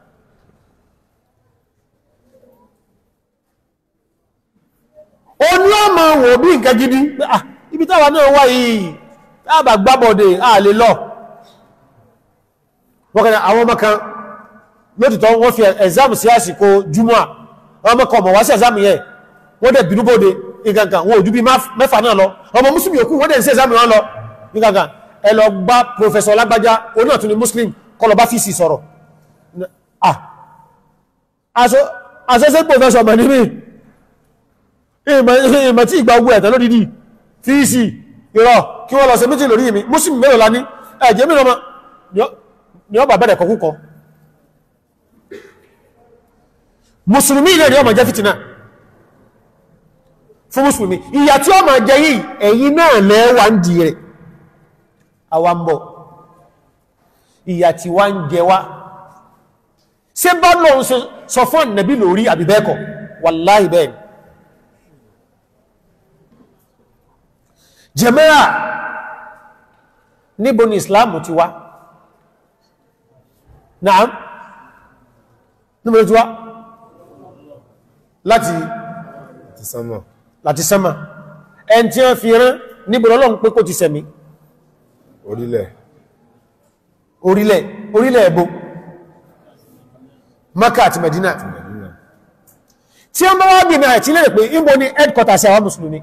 ó ní ọmọ wò bí nǹkan gidi ah ibi táwa náà wá yìí tábà gbábọ̀dẹ̀ a lè lọ wọ́n àwọn ọmọ kan lótìtọ́ wọ́n fi ẹ̀zámù sí àsìkò jùmọ́ ọmọ kan mọ̀ wá sí ẹ̀zámù yẹn wọ́n dẹ̀ bínú bóde nǹkankan wọ́n ojú bí mẹ́fà náà lọ ọmọ muslim yòókù wọ́n dẹ̀ sí ẹ̀zámù wọn lọ nǹkankan ẹ lọ bá professor lágbájá oní ọ̀tún ni muslim kọlọ bá fíìsì sọ̀rọ̀ ah associate professor mọ̀ níbi ìmọ̀ tí ìgbà ogun ẹ̀tẹ̀ lódìdí fíìsì ìrọ̀ kí wọ́n lọ ṣe méjì lórí mi muslim mẹ́rọ lá ní ẹ̀jẹ̀ mìíràn ma ni ọ bà bẹ̀rẹ̀ kọkúkọ musulmi ilẹ̀ ni ọ ma jẹ́ fìtínà fún musulmi ìyà tí ọ ma jẹ yìí ẹ̀yin náà lẹ́wà ń di rẹ̀ àwa ń bọ̀ ìyà tí wá ń jẹ wá ṣe bá lọ sọ fún ànàbí lórí àbìbẹ́ẹ̀kọ̀ wàláhì bẹ́ẹ̀ jẹ́mẹ́rà níbo ni islam ti wá naam níbo ni ti wá láti ti sánmà láti sánmà ẹn tí wọ́n fi rán níbo lọ́lọ́run pé kó ti sẹ̀mí orílẹ̀ orílẹ̀ orílẹ̀ ẹ̀bọ Maka àti Medina Mẹ̀dínà tí wọ́n bá wá bí náà tí lè pé ìbò ni headquarters àwọn mùsùlùmí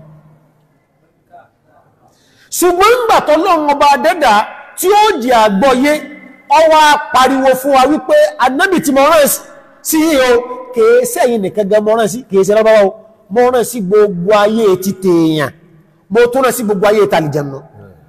ṣùgbọ́n ń gbàtọ́ lọ́run ọba dẹ́dà tí ó jẹ́ àgbọ́yé ọwá pariwo fún wa wípé anábì tí mọ̀rán sí yíò kèése yìí nìkan gan mọ̀rán sí kèése lọ́bàá o mọ̀rán sí gbogbo ayé ti tèèyàn mo tún rán sí gbogbo ayé tàlìjànà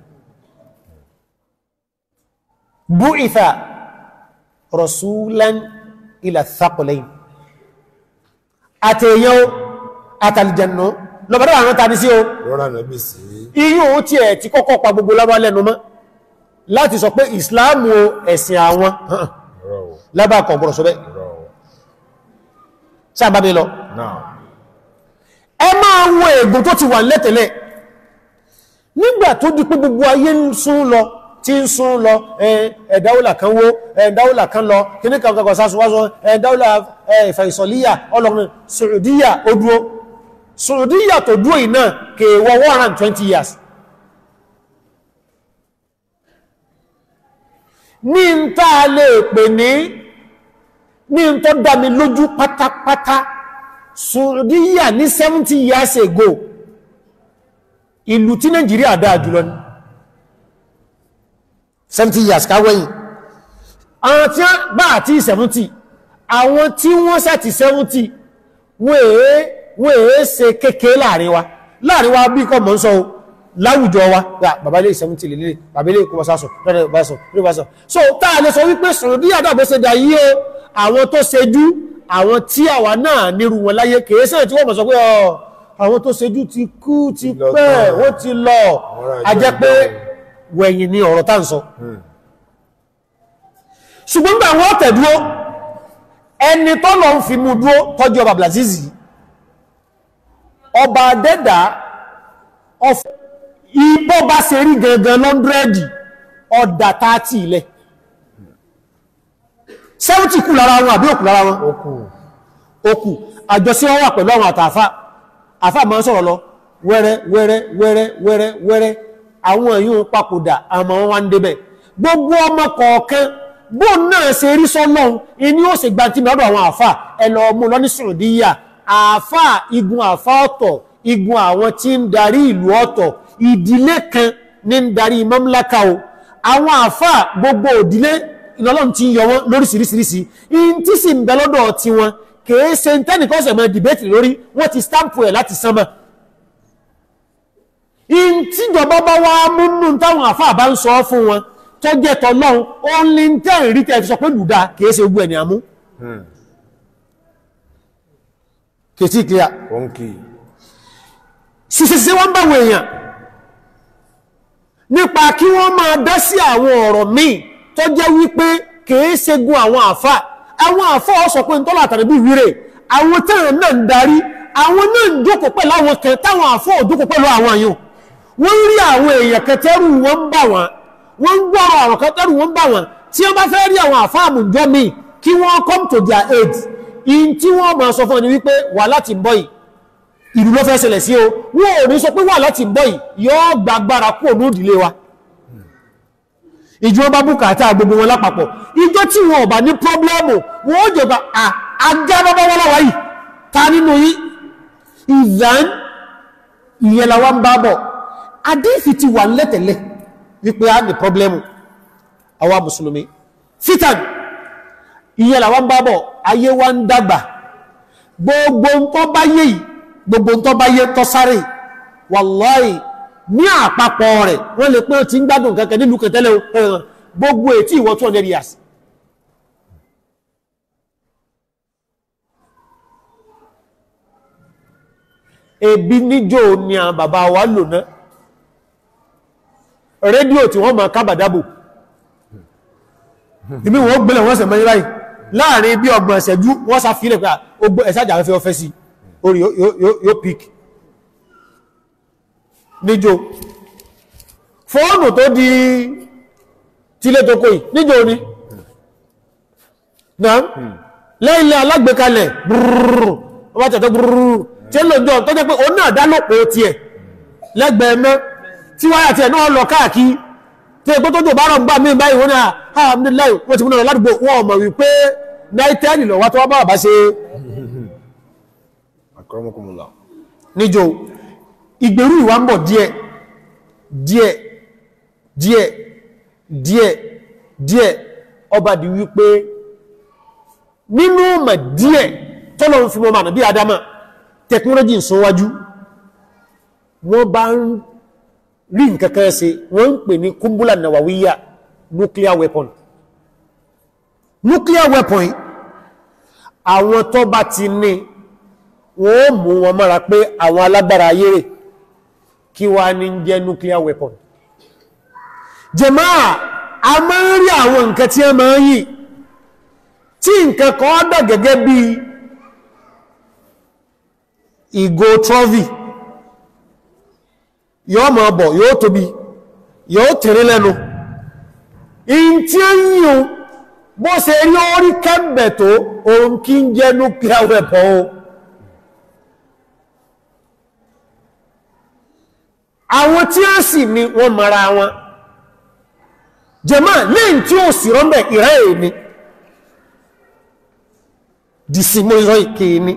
bu'itha rasulan ila thaqalayn àtèèyàn o àtàlìjànà lọ́bàá àwọn tàbí sí o lọ́rọ̀ ànábì sí iyún tí ẹ̀ ti kọ́kọ́ pa gbogbo lábá lẹ́nu mọ́ láti sọ pé ìsìláàmù o ẹ̀sìn àwọn ọ̀rọ̀ ò lábàkọ̀ gbọ́rọ̀ sọ bẹ́ ọ̀rọ̀ ò sáàbábé lọ náà ẹ máa wo ègùn tó ti wà lẹ́tẹ̀lẹ̀ nígbà tó di pé gbogbo ayé ń sún lọ tí ń sún lọ ẹ̀dáwòlà kan wó ẹ̀dáwòlà kan lọ kíní kan kankan sásùwásọ ẹ̀dáwòlà ìfẹ̀ìsọ̀líyà ọlọ́run Saudiya ó dúró Saudiya tó dúró yìí náà kèèwọ̀ 120 years ní ń tàà lè pè ní ní ń tó dá mi lójú pátápátá Saudiya ní 70 years ago ìlú tí Nàìjíríà dáa jùlọ ní 70 years káwẹ́yìn àwọn tí wọ́n bá àti 70 àwọn tí wọ́n sàti 70 wọ́n èé wọ́n èé ṣe kéèkéé láàrin wa láàrin wa bí kọ́ mọ́ ń sọ láwùjọ wa yà bàbá ilé ìsẹ̀mùtì lè lè bàbá ilé ìkọwà sásọ̀ lọ́dẹ̀ ìbásọ̀ lórí ìbásọ̀ so táà lè sọ wípé sọ̀rọ̀ bí àdàbọ̀ ṣe dà yí o àwọn tó ṣejú àwọn tí àwa náà nírú wọn láyé kèé sẹ́yìn tí wọ́n mọ̀ sọ pé ọ àwọn tó ṣejú ti kú ti Lọ pẹ́ tán. wọ́n ti lọ Àwọn a jẹ́ àjọ pé ìgbà wẹ̀yìn ni ọ̀rọ̀ tá ń sọ Hmm. ṣùgbọ́n gbà wọ́n tẹ̀dúró ẹni tó lọ ń fi mú dúró tọ́jú ọba blazizi ọba dẹ́dà ọf- ibọ́ bá ṣe rí gangan lọ́ndrẹ́dì ọ̀dà tààtì ilẹ̀ 70 kù lára wọn àbí òkú lára wọn ó kù òkú àjọsí wọn wà pẹ̀lú àwọn àtàfà àfà máa ń sọ̀rọ̀ lọ wẹ́rẹ́ wẹ́rẹ́ wẹ́rẹ́ wẹ́rẹ́ wẹ́rẹ́ àwọn èyí ń papòdà àmọ́ wọn wá ń débẹ̀ gbogbo ọmọ kọ̀ọ̀kan bó náà ṣe rí sọ́lọ́run iní ó sì gba tí mẹ́rọ àwọn àfà ẹlọ ọmọ lọ́ní sùrùdíyà àfà igun àfà ọ̀tọ̀ igun àwọn tí ń darí ìlú ọ̀tọ̀ ìdílé kan ní ń darí mamlaka o àwọn àfà gbogbo òdílé ìlọ́lọ́run ti ń yọ wọn lóríṣiríṣiríṣi in tí sì ń bẹ lọ́dọ̀ tí wọn kèé ṣe ń tẹ́nìkan ṣe mọ́ dìbẹ́tì lórí wọ́n ti stampu ẹ̀ láti sánmà in tí ìjọba bá wá múnú táwọn àfáà bá ń sọ fún wọn tó jẹ́ tọ́lọ́run ó ń lè ń tẹ́ ìrí tẹ́ fi sọ pé lùdá kèé ṣe gbogbo ẹ̀ ní àmú Hmm. kèé sí clear ó ń kì í ṣiṣẹ́ṣẹ́ wọ́n bá wọn èèyàn nípa kí wọ́n máa dá sí àwọn ọ̀rọ̀ míì tó jẹ́ wípé kìí ṣe gun àwọn àfà àwọn àfà ó sọ pé ń tọ́lá àtàrí bí wíre àwọn tẹ́ràn náà ń darí àwọn náà ń jókòó pẹ̀lú àwọn kan táwọn àfà ò jókòó pẹ̀lú àwọn àyàn wọ́n rí àwọn èèyàn kẹtẹ́rù wọn ń bà wọ́n wọ́n ń gbọ́ àwọn kẹtẹ́rù wọn ń bà wọ́n tí wọ́n bá fẹ́ rí àwọn àfà àmùjọ míì kí wọ́n come to their aid in tí wọ́n máa sọ fún ẹni wípé wà láti bọ́ yìí ìlú ló fẹ́ ṣẹlẹ̀ sí o wọ́n ò ní sọ pé wà láti bọ́ yìí yóò gbàgbára kúrò ní ìdílé wa ìjọ bá bùkátà gbogbo wọn lápapọ̀ ìjọ tí wọn ò bá ní pọ́blẹ́mù wọ́n ó jọba àgá bábá wọ́n láwá yìí ta nínú yí ìyàn ìyẹn làwọn bá bọ̀ adéfì ti wà lẹ́tẹ̀lẹ̀ wípé a ní pọ́blẹ́mù àwa mùsùlùmí fitan ìyẹn làwọn bá bọ̀ ayé wa ń dàgbà gbogbo ń tọ́ bá yé yìí gbogbo ń tọ́ bá yé tọ́ sáré yìí wàláì ní àpapọ̀ rẹ̀ wọ́n lè pẹ́ tí ń gbádùn kẹ́kẹ́ nílùú kẹtẹ́lẹ̀ ẹ̀ràn gbogbo ètí ìwọ̀ 200 years ebi níjò ni àwọn bàbá wa lò náà rédíò tí wọ́n máa kábàdábò ìmí wọ́n gbẹ̀lẹ̀ wọ́n sẹ̀mọ́ ìráyì láàrin bí ọgbọ̀n ẹ̀sẹ̀jú wọ́n sá fílẹ̀ pé ogbó ẹ̀sájà fẹ́ ọfẹ́ sí orí yóò pík níjò fóònù tó di tílé tó kò yìí níjò ní náà lẹ́ilẹ̀ alágbèkalẹ̀ brrrr ọba tẹ̀tẹ̀ brrrr tí ó lò jọ tó jẹ́ pé òun náà dálòpò tí ẹ̀ lẹ́gbẹ̀ẹ́ mẹ́ tí wáyà tí ẹ̀ náà lọ káàkí tí èkó tó jò bá rọ̀ ń gbà mí báyìí wọ́n náà alhamdulillah wọ́n ti mú náà ládùúgbò wọ́n mọ̀ wípé náítẹ́ẹ̀lì lọ wá tó wá bá bá ṣe akọ́rọ́mọkùnmùlà níjò ìgbèrú ìwà ń bọ̀ díẹ̀ díẹ̀ díẹ̀ díẹ̀ díẹ̀ ọba di wípé nínú ọmọ díẹ̀ tọ́lọ̀ ń fi mọ́ mànà bí adama technology ń sọwájú wọ́n bá ń rí nkankan ṣe wọ́n ń pè ní kúmbúlà nàwàwíyà nuclear weapon nuclear weapon yìí, àwọn tó bá ti ní wọ́n mú wọn mọ́ra pé àwọn alágbára ayé rẹ̀ kí wá ní jẹ́ nuclear weapon jẹmáà a máa ń rí àwọn nǹkan tí a máa ń yìí tí nǹkan kan dà gẹ́gẹ́ bí ìgò trophy yóò máa bọ̀ yóò tóbi yóò tẹ̀rí lẹ́nu in tí a ń yíò bó ṣe rí orí kẹ́m̀bẹ̀ tó ohun kí ń jẹ́ nuclear weapon o àwọn tí a sì ní wọ́n mara wọn jẹma lẹ́yìn tí ó sì rọ́mbẹ̀ ìrẹ́ èní dìsímọ̀ ìrọ̀ ìké ní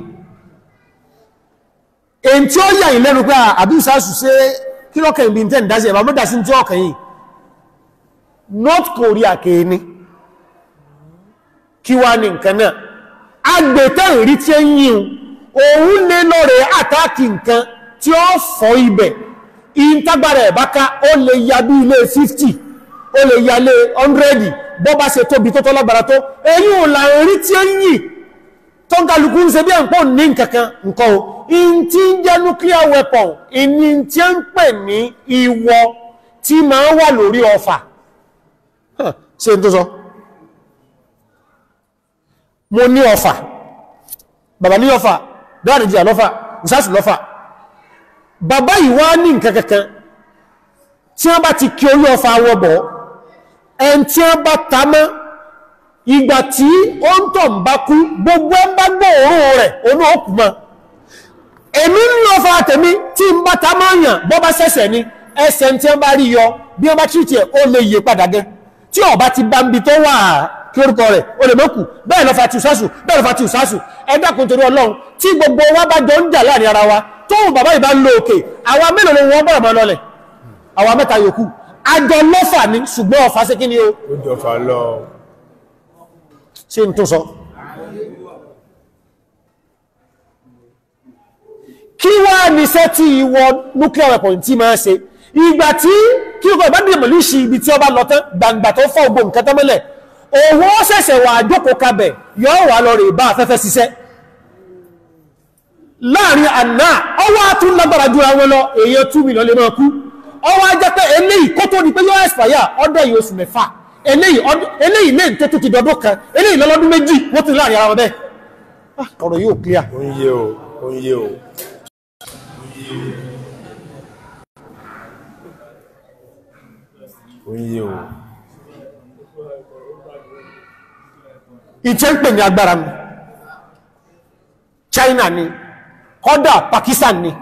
èyí tí ó yà ìlẹ́nu pé àbí ìsáàsù sí kílọ́kẹ̀ ìbí tẹ́ ìdásí ẹ̀bà mọ́dá sí tí ọkàn yìí North Korea ké ní kí wá ní nǹkan náà agbẹ̀tẹ̀ ìrí tí ń yíun òun lé lọ́rẹ̀ àtàkì nǹkan tí ó fọ́ ibẹ̀ ìntagbára ẹ̀bá ká ó lè ya bí ilé 50 ó lè ya ilé 100 bọ́ bá ṣe tóbi tó tọ́lágbára tó èyí ò là ń rí tí ó ń yìí tó ń kálukú ń ṣe bí ẹ̀pọ̀ ní nǹkankan nǹkan o in tí ń jẹ́ nuclear weapon ìní tí ó ń pè ní ìwọ tí máa wà lórí ọfà Huh, ṣe n tó sọ mo ní ọfà bàbá ní ọfà dáàdìjì lọ́fà ìsásù lọ́fà bàbá yìí wá ní nǹkan kankan tí wọ́n bá ti kí orí ọfà wọ́bọ̀ ẹn tí wọ́n bá ta mọ́ ìgbà tí ó ń tọ̀ ń bá kú gbogbo ẹ bá gbọ́ òórùn rẹ̀ onú òkú mọ́ èmi ń lọ fa tèmi tí ń bá ta máa yàn bọ́ bá sẹ́sẹ̀ ni ẹsẹ̀ tí wọ́n bá rí yọ bí wọ́n bá tìrìtì ẹ̀ ó lè yè padà gẹ́ tí ọba ti bá ń bi tó wà kí orúkọ rẹ̀ ó lè mọ́kù bẹ́ẹ̀ lọ fa ti ìsásù bẹ́ẹ̀ lọ fa ti ìsásù ẹ dákun torí ọlọ́run tí gbogbo wa bá jọ ń jà láàrin ara wa tóun bàbá ìbá ń lo òkè àwa mélòó ni wọ́n bọ̀rọ̀ mọ́ lọlẹ̀ àwa mẹ́ta yòókù àjọ lọ́fà ni ṣùgbọ́n ọ̀fà sí kí ni o ó jọfà lọ ṣe n tó sọ kí wá níṣẹ́ tí ìwọ nuclear weapon tí máa ṣe ìgbà tí kí o kọ̀ ìbá dìde mọ̀lú ìṣì ibi tí ó bá lọ tán gbàǹgbà tó fọ́ ogbò nǹkan tán mọ́lẹ̀ owó ṣẹ̀ṣẹ̀ wà jókòó kabẹ̀ yọ́ wà lọ rè bá afẹ́fẹ́ ṣiṣẹ́ láàrin àná ọwọ́ tún lágbára jù àwọn lọ èèyàn 2 million lè máa kú ọwọ́ ajẹ́ pé eléyìí kó tó di pé yóò expire ọdọ̀ yìí oṣù mẹ́fà eléyìí ọdún eléyìí lè tó tó ti dọdún kan eléyìí lọ́lọ́dún méjì wọ́n ti láàrin ara wọn bẹ́ẹ̀ Ah, ọ̀rọ̀ yóò clear ó ń yé o ó ń yé o ó ń yé o ìtẹ́ ń pè ní agbára mi China ni kọ́dà Pakistan ni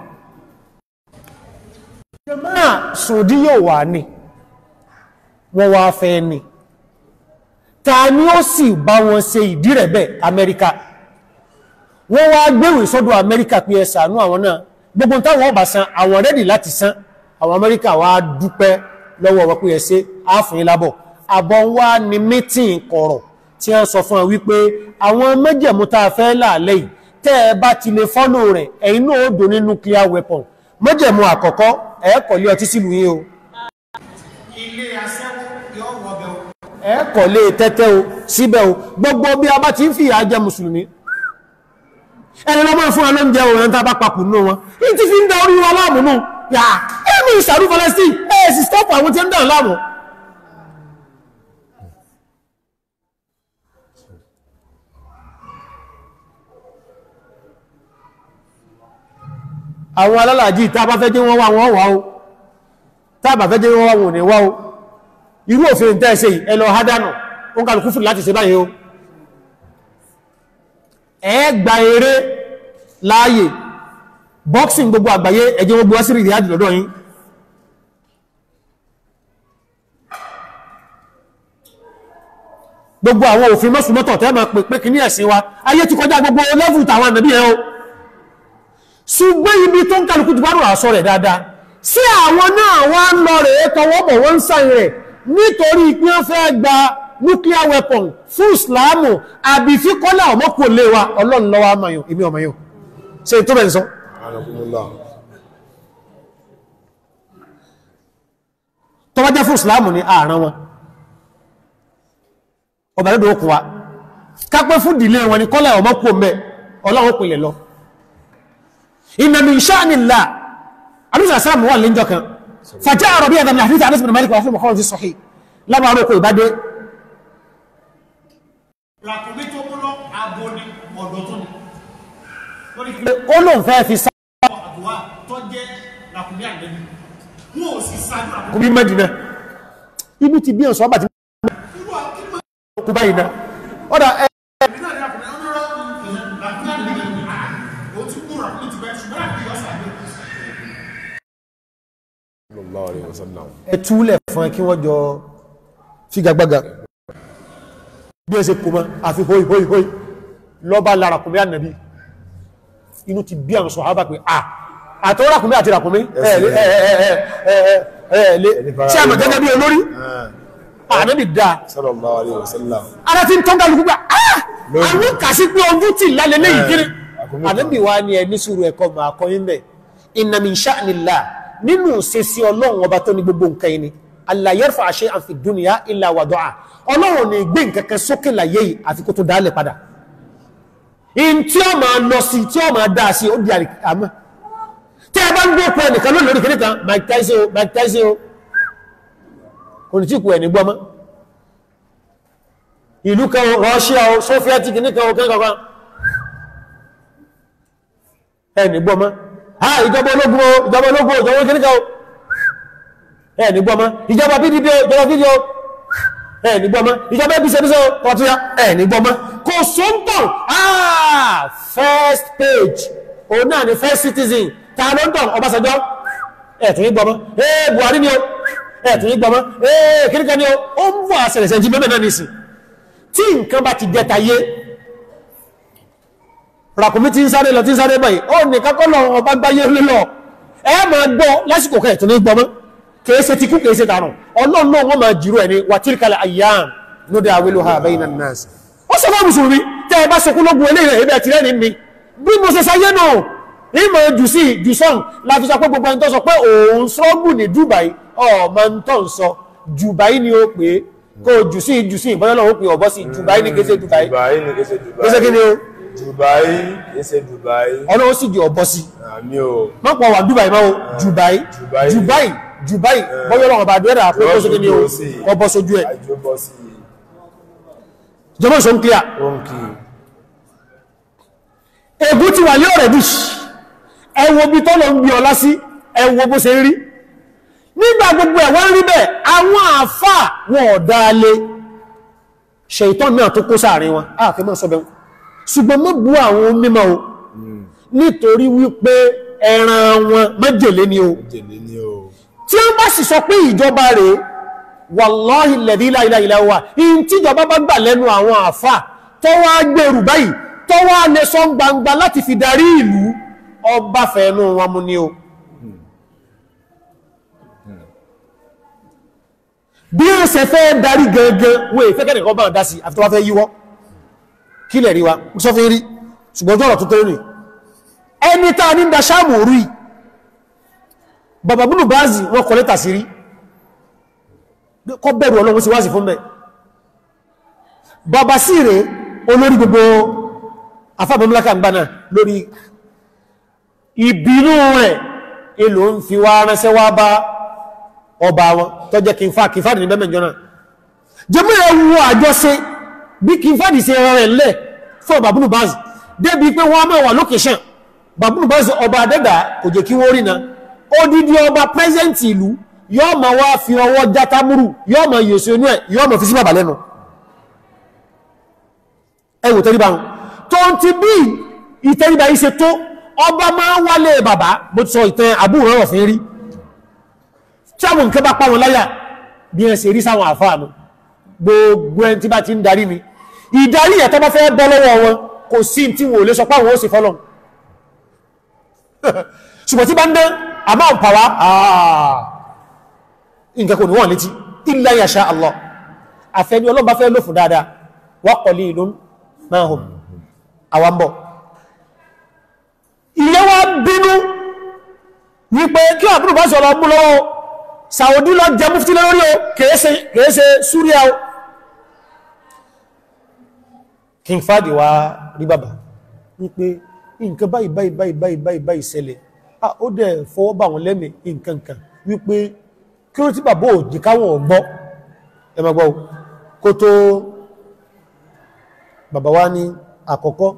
jẹ́mọ́ Saudi yóò wà ní wọ́n wá fẹ́ ni ta ni ó sì bá wọn ṣe ìdí rẹ̀ bẹ́ẹ̀ Amẹ́ríkà wọ́n wá gbéwèé sọ́dọ̀ Amẹ́ríkà pé ẹ ṣàánú àwọn náà gbogbo táwọn ọba san àwọn rẹ́dì láti san àwọn Amẹ́ríkà wá dúpẹ́ lọ́wọ́ wọn pé ẹ ṣe áfìn lábọ̀ àbọ̀ wá ní mítìn kọ̀rọ̀ tí wọ́n sọ fún wọn wípé àwọn mẹ́jẹ̀mú tá a fẹ́ láàlẹ́ yìí tẹ́ ẹ bá ti lè fọ́lò rẹ̀ ẹ̀yin náà ó dò ní nuclear weapon mẹ́jẹ̀mú àkọ́kọ́ ẹ̀ kọ̀lé ọtí sílùú yín o ilé aṣẹ́wó yóò wọ́bẹ̀ o. ẹ̀ kọ̀lé tẹ́tẹ́ o síbẹ̀ o gbogbo bí a bá ti ń fìyà jẹ mùsùlùmí ẹni lọ́mọ́ fún wa lóúnjẹ òun ẹni tá a bá papò nínú wọn ní ti fi ń da orí wa láàmú nù yà ẹ̀mí ìsàrú Palestine ẹ̀ sì stop àwọn tí ń dàn láàmú àwọn alálàájì tá a bá fẹ́ jẹ́ wọ́n wá wọ́n wá o tá a bá fẹ́ jẹ́ wọ́n wá wọn ò ní wá o irú òfin tẹ́ ṣe yìí ẹ lọ hádánù ó ń kàlùkù fún láti ṣe báyìí o ẹ gba eré láàyè boxing gbogbo àgbáyé ẹjẹ́ gbogbo wá sí rí ìrìnàjò lọ́dọ̀ yín gbogbo àwọn òfin mọ́sùmọ́tọ̀ tẹ́ ma pè pé kì ní ẹ̀sìn wa ayé ti kọjá gbogbo lẹ́fù tàwọn ànàbí ẹ̀ o ṣùgbọ́n ibi tó ń kálukú ti gbárùn àṣọ rẹ̀ dáadáa sí àwọn náà wá ń lọ rẹ̀ tọwọ́bọ̀ wọ́n ń sáyìn rẹ̀ nítorí pé wọ́n fẹ́ gba nuclear weapon fún islamu àbí fi kọ́lá ọmọkù lè wa ọlọ́run lọ́wọ́ amáyàn ìmí ọmọyàn ṣe tó bẹ̀ ń sọ anakumula tọ́wọ́jẹ́ fún islamu ní ààrán wọn ọba lọ́dọ̀ okùn wa kápẹ́ fún ìdílé wọn ni kọ́lá ọmọkù mẹ́ ọlọ́run pìnlẹ̀ lọ ìnàmì ìṣáànìlá àdúsà sáàmù wà lẹ́jọ́ kan fàjá àrọ̀bí àdàmì àfíìtà àdúsà mẹ́lìkà wà fún mọ̀kọ́rọ̀ sí sọ̀hí lábàárò kò ìbádé ràkúnmí tó mú lọ abo ni ọ̀dọ̀ tó ni. lórí kí ó lóun fẹ́ fi sá àbúwá tó jẹ́ ràkúnmí àgbẹ̀bí. wọn ò sì ṣáájú ràkúnmí. kú bí mẹ́dínà ibi ti bí ọ̀sọ́ bàtí irú akíma kú báyìí náà ọ̀dà ẹ ẹ̀mí náà ní ràkúnmí ọ̀nà ràkúnmí àgbẹ̀bí. ó ti kú ràkúnmí ti bẹ́ẹ̀ ṣùgbọ́n ràkúnmí ọ̀sà gbé. sallallahu alaihi wasallam ẹ túlẹ̀ fún ẹ kí wọ́n jọ figagbága bí ẹ ṣe kò mọ́ àfi hoi hoi hoi lọ́bá la ràkúnmí ànàbí inú ti bí àwọn sọ̀hábà pé à àtọ́ ràkúnmí àti ràkúnmí ẹ̀ ẹ̀ ẹ̀ ẹ̀ ẹ̀ ẹ̀ lé tí a mọ̀ gẹ́gẹ́ bí olórí ànábì dáa sallallahu alaihi wasallam ara ti ń tọ́gbà lùkú gbà áà Lórí. àwọn kàsí pé ojú tí lálẹ́ lẹ́yìn kiri àkókò kan. ànábì wa ni ẹni sùúrù ẹ̀kọ́ mà kọ́ yín bẹ̀ inna min sha'nillah nínú ṣe sí ọlọ́run ọba tó ní gbogbo nǹkan yìí ni alla yarfa shay'an fi dunya illa wada'a ọlọ́run ní gbé nǹkan kan sókè láyé yìí àfi kó tó dálẹ̀ padà in tí ó máa lọ sí tí ó máa dá sí ó di àmọ́ tí a bá ń gbé ọkọ̀ ẹnìkan lónìí lórí kìnnìkan Mike Tyson o Mike Tyson o kò ní tí kù ẹ̀ ní gbọ́mọ́ ìlú kan Russia o Soviet kìnnìkan o kẹ́kọ̀ọ́ ẹ̀ ní gbọ́mọ́ ha ìjọba ológun o ìjọba ológun o ìjọba kìnnìkan o ẹ̀ ní gbọ́mọ́ ìjọba PDP o ìjọba PDP o ẹ̀ ní gbọ́mọ́ ìjọba ẹbí sẹ́bíṣẹ́ o kọ̀túyá ẹ̀ ní gbọ́mọ́ kò sóńtọ̀ ah first page òun náà ni first citizen ta ló ń tọ̀ Ọbásanjọ́ ẹ̀tún ní gbọmọ́ ee Buhari ni o ẹ̀tún ní gbọmọ́ ee kíríkà ni o ó ń wà sẹ̀rẹ̀sẹ̀ jí mẹ́mẹ́ náà nìsìn tí nǹkan bá ti jẹta yé ràkùnmí tí ń sáré lọ tí ń sáré báyìí ó ní kákọ́ lọ ọba gbáyé lílọ ẹ máa gbọ́ lásìkò kẹ́ ẹ̀tún ní gbọmọ́ kìí ṣe tikú kìí ṣe tààrùn ọlọ́run náà wọ́n máa jìrò ẹni wà tilkal ayyam nudawiluha bayna an-nas ó sọ fún mùsùlùmí tẹ́ ẹ bá sọkún lógun eléyìí ẹ̀bẹ̀ tìrẹ́ ní mi bí mo ṣe sáyé náà ìmọ̀ jù sí jù sọ́n láti sọ pé gbogbo ẹni tó sọ pé òun sọ́gbù ní Dubai ọmọ ń tọ́ ń sọ Dubai ni ó pé kó jù sí jù sí ìbọ́yọ́ náà ó pè ọ̀bọ́ sí Dubai ní kése Dubai Dubai ní kése Dubai. kése kí ni ó Dubai kése Dubai. ọ̀nà ó sì di ọ̀bọ́ sí Àmì o. mọ́pọ̀ wà Dubai máa ó Dubai Dubai. Dubai Dubai bọ́yọ́ náà ọba àdúrà pé kó sí kí ni ó ọbọ̀ sójú ẹ̀ Àjọ bọ́ sí jọmọ́ ìṣó ń clear òǹkì. ègún ti wà ní ọ̀rẹ́ bí ẹwọ bí tọ́lọ ń bí ọlá sí ẹwọ bó ṣe rí nígbà gbogbo ẹ̀ wọ́n rí bẹ́ẹ̀ àwọn àfà wọn ọ̀dáalé ṣèitán náà tó kó sáàrin wọn ààfẹ́ mọ́ sọ́bẹ̀ ṣùgbọ́n mọ́ bú àwọn mímọ̀ o nítorí wípé ẹran wọn májèlé ni o Jèlé ni o. tí wọ́n bá sì sọ pé ìjọba rẹ̀ wàláhì lẹ̀dí láìláìlá wà in tí ìjọba bá gbà lẹ́nu àwọn àfà tó wá gbèrú báyìí tó wá lè sọ gbangba láti fi darí ìlú ọba fẹ̀ẹ́nú wọn mú ní o bí ó ṣe fẹ́ darí gẹ́gẹ́ wọ́n èfẹ́ kẹ́nìkan bá dá sí àfi tó wá fẹ́ yíwọ́ kí lẹ̀ rí wa sọ fún rí ṣùgbọ́n ọjọ́ ọ̀rọ̀ tó tẹ́rẹ ẹni tá ní da sáàmù orí bàbá búlù báàzì wọ́n kọ lẹ́tà sí rí kọ́ bẹ̀rù ọlọ́run sí wá sí fún bẹ̀ bàbá sí rẹ̀ olórí gbogbo afábọ̀mọ́láka gbáná lórí ìbínú rẹ̀ èlò ń fi wá ránṣẹ́ wá bá ọba wọn tó jẹ́ kìnfà kìnfà ní bẹ́mẹ̀ jọna jẹmọ́ ẹwọ àjọṣe bí kìnfà ní sí ẹran rẹ̀ lẹ̀ fún bàbúrú báàzì débi pé wọ́n máa wà lókèṣàn bàbúrú báàzì ọba adẹ́dà kò jẹ́ kí wọ́n rí na odidi ọba pẹ́sẹ̀ntì ìlú yọ́ ma wá fi ọwọ́ játámúrù yọ́ ma yèsò inú ẹ̀ yọ́ ma fi sí bàbá lẹ́nu ẹwò tẹ́ríba wọn tó ń ti bí ìtẹ́ríba yìí ṣe tó ọba máa wálé bàbá bó ti sọ ìtàn àbúrò rọ̀ fún rí tí àwọn nǹkan bá pa wọn láyà bí ẹ ṣe rí sáwọn àfáànù gbogbo ẹni tí bá ti ń darí ni ìdarí ẹ̀ tó bá fẹ́ bọ́ lọ́wọ́ wọn kò sí tí wọn ò lè sọ pé àwọn ó sì fọ́lọ̀ ṣùgbọ́n tí bá ń dán àmọ́ pàwá nǹkan kò ní wọ́n létí illa yasha Allah àfẹ́ni ọlọ́bá fẹ́ lò fún dáadáa wa qalilun ma hum àwambọ̀ ilé wa bínú wípé kí àbúrò bá sọ̀rọ̀ mú lọ́wọ́ Saudi lọ jẹ mufti lórí o kèése kèése Súríà o King Fadi wá rí bàbá wípé nǹkan báyìí báyìí báyìí báyìí báyìí báyìí ṣẹlẹ̀ ah ó dẹ̀ fọwọ́ bà wọn lẹ́mì nǹkan kan wípé kí ló tí bàbá òjì káwọn ọ̀gbọ́ ẹ máa gbọ́ o kó tó bàbá wa ní àkọ́kọ́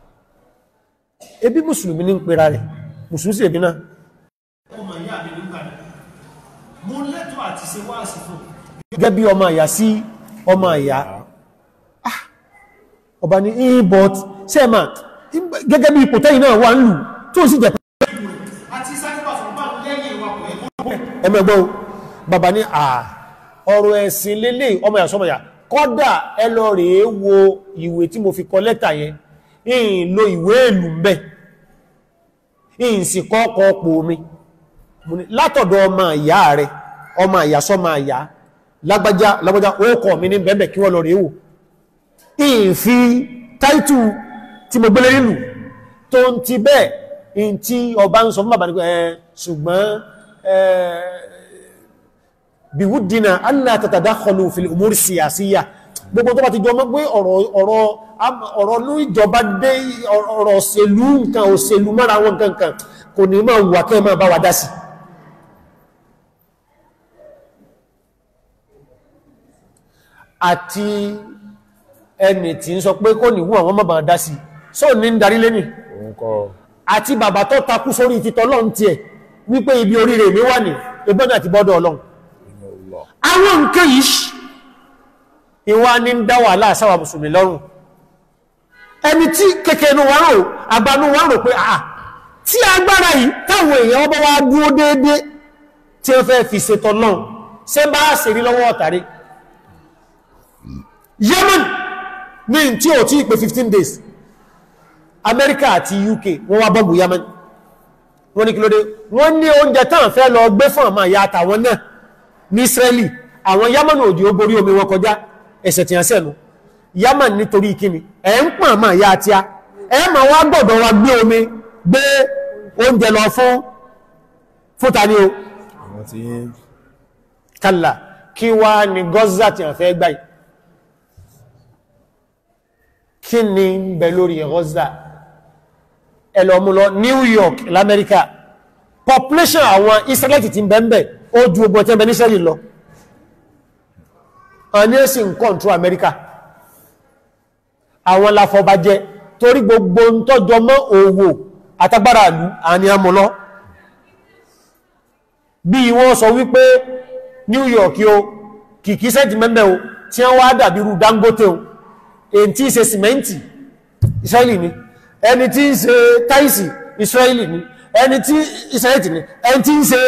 ebi mùsùlùmí ní ń pera rẹ̀ mùsùlùmí sí ẹ̀bí náà ọmọ ìyá mi nígbà náà mo lẹ́tọ̀ọ́ àti ṣe wáàsí fún gẹ́gẹ́ bí ọmọ àyà sí ọmọ àyà Ah, ọba ní inbot sẹ́ẹ̀mà gẹ́gẹ́ bí ipò tẹ́yìn náà wà ń lù tó sì jẹ́ àti sáyẹ́bà fún bá lẹ́yìn ìwà pọ̀ ẹ̀kọ́ ẹmẹ́gbọ́ bàbá ní à ọ̀rọ̀ ẹ̀sìn lélẹ̀ ọmọ ìyà sọmọ ìyà kọ́dà ẹ lọ rèé wo ìwé tí mo fi kọ lẹ́tà yẹn ìyìn lo ìwé ìlú mbẹ́ ìyìn sì kọ́ ọkọ̀ ọ̀pọ̀ omi Mo ní, látọ̀dọ̀ ọmọ ìyá rẹ̀ ọmọ ìyá sọmọ ìyá lágbájá lágbájá ó kọ̀ mi ní bẹ́ẹ̀bẹ̀ kí wọ́n lọ rèé wò ìyìn fi táìtù tí mo gbélé nílùú tó ń ti bẹ́ẹ̀ in tí ọba ń sọ fún bàbá ní pé ẹ ṣùgbọ́n biwuddina alla tatadakhalu fil umuri siyasiyya gbogbo tó bá ti jọ mọ́ pé ọ̀rọ̀ ọ̀rọ̀ ọ̀rọ̀ ní ìjọba dé ọ̀rọ̀ òṣèlú nǹkan òṣèlú mọ́ra wọn nǹkan kan kò ní máa wà kẹ́ máa bá wa dá sí àti ẹni tí ń sọ pé kò ní wù àwọn mọ́ bá dá sí sóò ní ń darí lẹ́nì òun kọ́ àti bàbá tó takú sórí títọ́ lọ́n tí ẹ̀ wípé ibi oríire mi wà ní ẹgbọ́n àti bọ́dọ̀ ọlọ́run Allah àwọn nǹkan yìí ṣ- ìwà ní ń dá wàhálà sáwà mùsùlùmí lọ́rùn ẹni tí kékeré ní wọ́n rò àbánú wọ́n rò pé àà tí agbára yìí táwọn èèyàn ọba wá dúró déédé tí ó fẹ́ fi ṣetọ náà ṣe bá ṣe rí lọ́wọ́ ọ̀tàrí Yemen ní tí ò tí pé 15 days Amẹ́ríkà àti UK wọ́n wá bọ́ọ̀bù Yemen wọ́n ní kí ló dé wọ́n ní oúnjẹ tán fẹ́ lọ gbé fún àmà ìyá àtàwọn náà ní Israeli àwọn Yemen òdì ó borí omi wọn kọjá ẹ̀sẹ̀ tí a sẹ́nu Yemen nítorí kíni ẹ̀ ń pàn àmà ìyá àti a ẹ̀ ma wá gbọ́dọ̀ wa gbé omi gbé oúnjẹ lọ fún fúta ní o àwọn tí yín kàlà kí wá ní Gaza tí a fẹ́ gbáyì kí ni ń bẹ lórí Gaza ẹlọ́mú lọ New York l'Amẹ́ríkà population àwọn Israelite ti ń bẹ ń bẹ ó ju ogun ọ̀tẹ́ bẹ ní Israeli lọ àwọn ẹ̀sìn ń control Amẹ́ríkà àwọn lafọbajẹ torí gbogbo ń tọ́jọ mọ́ òwò àtagbára ìlú àni amúlọ́ bí wọ́n sọ wípé New York o kìkí sẹ́ntì mẹ́mẹ́ o tí wọ́n wá dàbí irú Dangote o èyí tí ń ṣe sìmẹ́ntì Israeli ni ẹni tí ń ṣe táìsì Israeli ni ẹni tí Israeli ni ẹni tí ń ṣe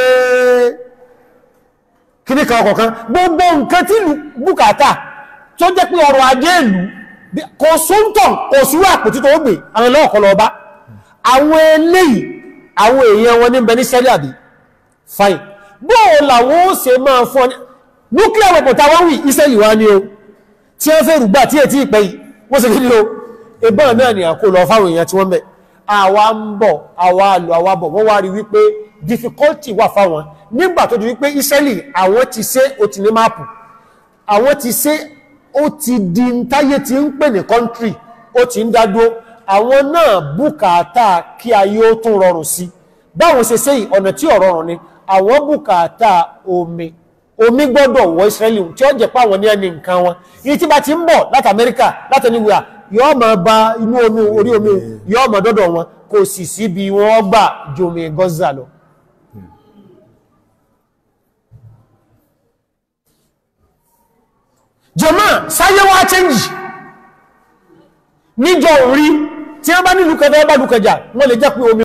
kíní kan ọkọ̀kan gbogbo nǹkan tí ìlú bùkátà tó jẹ́ pé ọrọ̀ ajé ìlú bí- kò sóńtọ̀ kò súrú àpótí tó gbé àwọn ẹlọ́ọ̀kọ́ lọ bá àwọn eléyìí àwọn èèyàn wọn ní bẹ ní sẹ́lẹ̀ àbí fine bóò làwọn ó ṣe máa fọ́ ní nuclear weapon tàwọn wí Israeli wá ní o tí wọ́n fẹ́ rùgbà tí ètí ìpẹ́ yìí wọ́n sì fi ní o ìbọn náà ni àkó lọ fáwọn èèyàn tí wọ́n bẹ̀ àwa ń bọ̀ àwa lọ àwa bọ̀ wọ́n wá rí wípé difficulty wà fáwọn nígbà tó di wípé Israeli àwọn ti ṣe ó ti ní máàpù àwọn ti ṣe ó ti di ń táyé ti ń pè ní country ó ti ń dádúró àwọn náà bùkátà kí ayé ó tún rọrùn sí báwọn ṣe ṣe yìí, ọ̀nà tí ò rọrùn ni àwọn bùkátà omi omi gbọ́dọ̀ wọ Israeli tí ó jẹ́ pé àwọn ní ẹni nǹkan wọn iye tí bá ti ń bọ̀ láti Amẹ́ríkà láti ẹniwìà yóò máa ba inú omi orí omi yóò máa dọ́dọ̀ wọn kò sì síbi wọ́n gbà ju omi Gaza lọ jọmọ́ sáyé wá chẹ́njì níjọ orí tí wọ́n bá nílùú kẹfẹ́ bá lùkẹjà wọ́n lè jẹ́ pé omi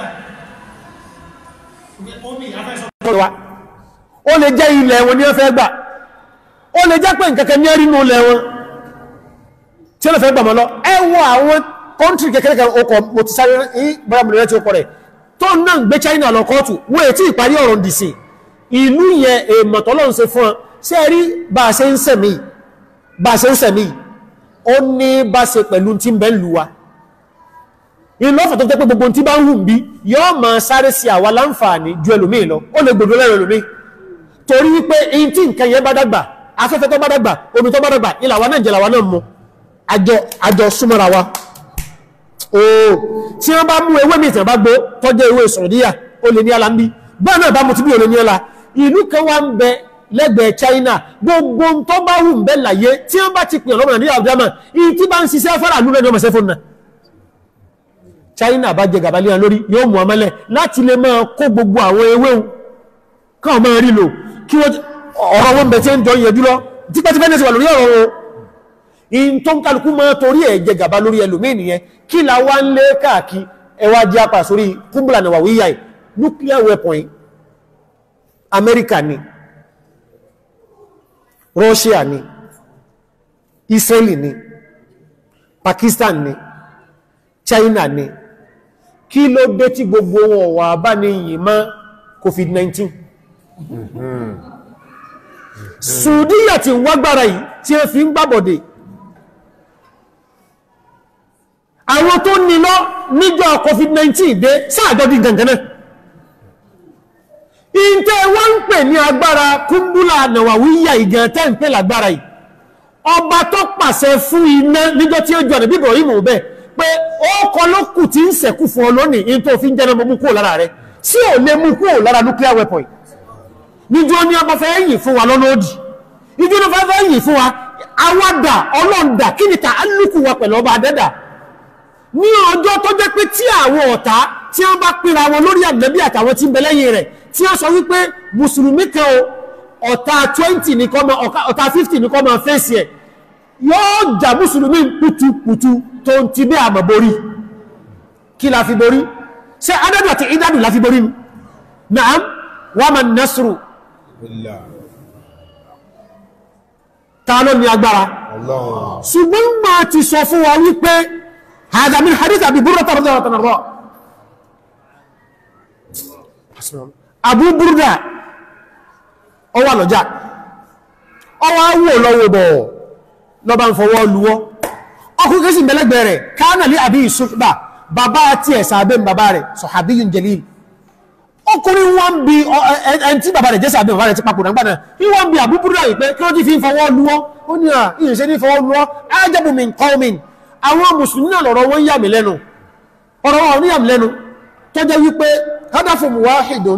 omi afẹ́sọ ọ̀rọ̀ wa ó lè jẹ́ ilẹ̀ wọn ní wọ́n fẹ́ gbà ó lè jẹ́ pé nkẹ́kẹ́ ní ẹ̀rí nù ilẹ̀ wọn tí wọ́n fẹ́ gbà mọ́ lọ ẹ wọ àwọn kọ́ntì kẹ́kẹ́kẹ́ ọkọ̀ mo ti sáré ní bọ́lámùlẹ̀ tí ó kọ̀ rẹ̀ tó náà gbé China lọ kọ́ọ̀tù wọ́n ètí ìparí ọ̀rọ̀ dìsì ìlú yẹn èèmọ̀ tọ́lọ́ ń ṣe fún ọ ṣé ẹ rí bá a ṣe ń sẹ̀mí bá a ṣe ń sẹ̀mí ó ní bá ṣe pẹ̀lú tí ń bẹ́ ń lu wa inú ọ̀fà tó jẹ́ pé gbogbo tí bá ń hù bí yọ́ ma sáré sí àwa láǹfààní ju ẹlòmíì lọ ó lè gbòdó lẹ́rọ ẹlòmíì torí wípé in tí nǹkan yẹn bá dàgbà afẹ́fẹ́ tó bá dàgbà omi tó bá dàgbà ilà wa náà jẹ́ làwa náà mú àjọ àjọ súnmọ́ra wa ooo tí wọ́n bá mú ewé mi ìtàn bá gbó tọ́jọ́ ewé sọ̀rọ̀díyà ó lè ní ala ń bí báà náà bá mu ti bí òlè ní ọlá ìlú kan wá ń bẹ lẹ́gbẹ̀ẹ́ China gbogbo ń tó bá wù ń bẹ láyé tí wọ́n bá ti pè ọlọ́mọ nàìjíríà ọ̀dọ́mà ìyí tí bá ń ṣiṣẹ́ fọ́nà lúrẹ́ ní ọmọ sẹ́fọ́n náà China bá jẹ gàbálíà lórí yóò mú ọmọlẹ̀ láti lè máa kó gbogbo àwọn ewé káwọn máa rí lò kí wọ́n ọ̀rọ̀ wọn bẹ̀ tí ń jọ yẹjú lọ tipẹ́tipẹ́ ní ẹ̀sẹ̀ wà lórí ọ̀rọ̀ wọn in tó ń kálukú máa torí ẹ̀ jẹ gàbá lórí ẹlòmíì nìyẹn kí la wá ń lé káàkì ẹwà jẹ́ apà sórí kúmbùlà náà wíyà ẹ̀ nuclear weapon yìí Amẹ́ríkà ni Russia ni Israeli ni Pakistan ni China ni kí ló dé tí gbogbo wọn wà bá ní yìí má COVID-19 Saudiya ti wágbára yìí tí ẹ fi ń gbábọ̀dẹ̀ àwọn tó ní lọ níjọ́ COVID-19 dé sáàjọ́ di gangan náà ìntẹ́ wọ́n ń pè ní agbára kúmbúlà nàwàwíyà ìgàn tẹ́ ń pè lágbára yìí ọba tó pàṣẹ fún iná níjọ́ tí ó jọ ní bíbọ̀ yìí mọ̀ bẹ́ẹ̀ pé ó kọ ló kù tí ń sẹ̀kú fún ọ lónìí in tó fi ń jẹ́ mú kúrò lára rẹ̀ sí ò lè mú kúrò lára nuclear weapon níjọ́ ní ọba fẹ́ yìn fún wa lọ́nà òdì níjọ́ ní ọba fẹ́ yìn fún wa awádà ọlọ́ndà kí ni ta alùkù wa pẹ̀lú ọba adẹ́dà ní ọjọ́ tó jẹ́ pé tí àwọn ọ̀tá tí wọ́n bá pínra wọn lórí ànábì àtàwọn tí ń bẹ lẹ́yìn rẹ̀ tí wọ́n sọ wípé mùsùlùmí kan o ọ̀tá 20 ní kọ́ máa ọ̀tá 50 ní kọ́ máa fèsì ẹ̀ yóò jà mùsùlùmí pùtùpùtù tó ń ti bí àmà borí kí la fi borí ṣe adádù àti ìdádù la fi borí ni na'am wa man nasru Billah. ta ló ní agbára Allah. ṣùgbọ́n máa ti sọ fún wa wípé hadha min hadith Abi Burda radiyallahu anhu Abu Burda ọwà lọ́jà ọwà wò lọ́wọ́ bọ̀ lọ́bá ń fọwọ́ lúwọ́ ọkùnrin kẹsì mẹ́lẹ́gbẹ̀ rẹ̀ kánà lé àbí ìṣùgbà bàbá àti ẹ̀sà abẹ́ bàbá rẹ̀ sahabiyyun jalil ọkùnrin wọ́n bí ẹn tí bàbá rẹ̀ jẹ́sà abẹ́ bàbá rẹ̀ ti papòdà ń gbàdà ní wọ́n bí Abu Burda yìí pé kí wọ́n ti fi ń fọwọ́ lúwọ́ ó ní à ìrìnṣẹ́ ní fọwọ́ lúwọ́ ajabu min qawmin àwọn mùsùlùmí náà lọ́rọ̀ wọ́n yà mí lẹ́nu ọ̀rọ̀ wọn ní yà mí lẹ́nu tó jẹ́ wípé hadafun wahidun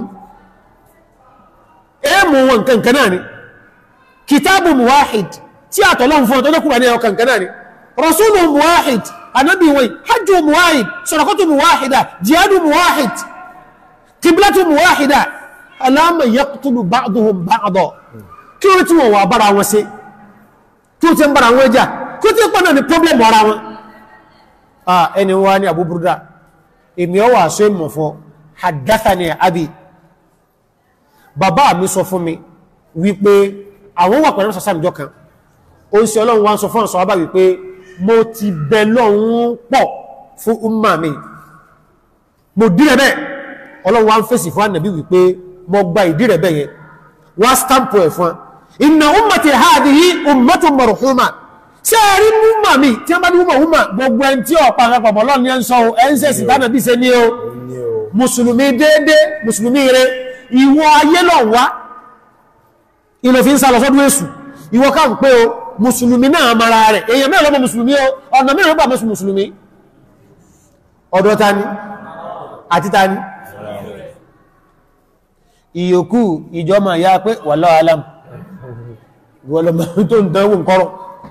èèmù wọn kankan náà ni kìtàbù muwahid tí àtọ̀lọ́n fún ọ̀tọ́ lókùnrin ní ọkàn kanáà ni rasúlù muwahid anábì wọn hajjú muwahid sọ̀rọ̀kọ́tù muwahida jihadu muwahid kìblátù muwahida aláàmà yaqtulu ba'duhum ba'da kí wọ́n tí wọ́n wà bára wọn sí kí wọ́n tí ń bára wọn jà kí wọ́n tí ń pọ̀ náà ni problem ara wọn ah ẹni wá ní Abu Burda èmi ọwà sọ ìmọ̀ fún haddathani abi bàbá mi sọ fún mi wípé àwọn wà pẹ̀lú sàṣà ìjọ kan ó ń ṣe ọlọ́run wá ń sọ fún ọ̀sọ̀ ọba wípé mo ti bẹ lọ́run pọ̀ fún umma mi mo dírẹ̀ bẹ́ẹ̀ ọlọ́run wá ń fèsì fún ànàbí wípé mo gba ìdírẹ̀ bẹ́ẹ̀ yẹn wá stampo ẹ̀ fún inna ummati hadhihi ummatun marhuma ṣé ẹ rí umma mi tí wọ́n bá ní umma umma gbogbo ẹni tí ọ̀pá àpapọ̀ ọlọ́run ní ẹ̀ ń sọ ẹ̀ ń sẹ̀sì tánàbí ṣe ní o Ní o. mùsùlùmí déédé mùsùlùmí rẹ ìwọ ayé lọ wá ilẹ̀ fi ń sá lọ sọ́dún èṣù ìwọ ká ń pé o mùsùlùmí náà mara rẹ̀ èèyàn mẹ́rin lọ́pọ̀ mùsùlùmí o ọ̀nà mẹ́rin lọ́pọ̀ mọ́sù mùsùlùmí ọ̀dọ̀ ta ni àti ta ni ìyókù ìjọmọ̀ ya pé wallahu alam wọlọmọ tó ń dánwò nkọrọ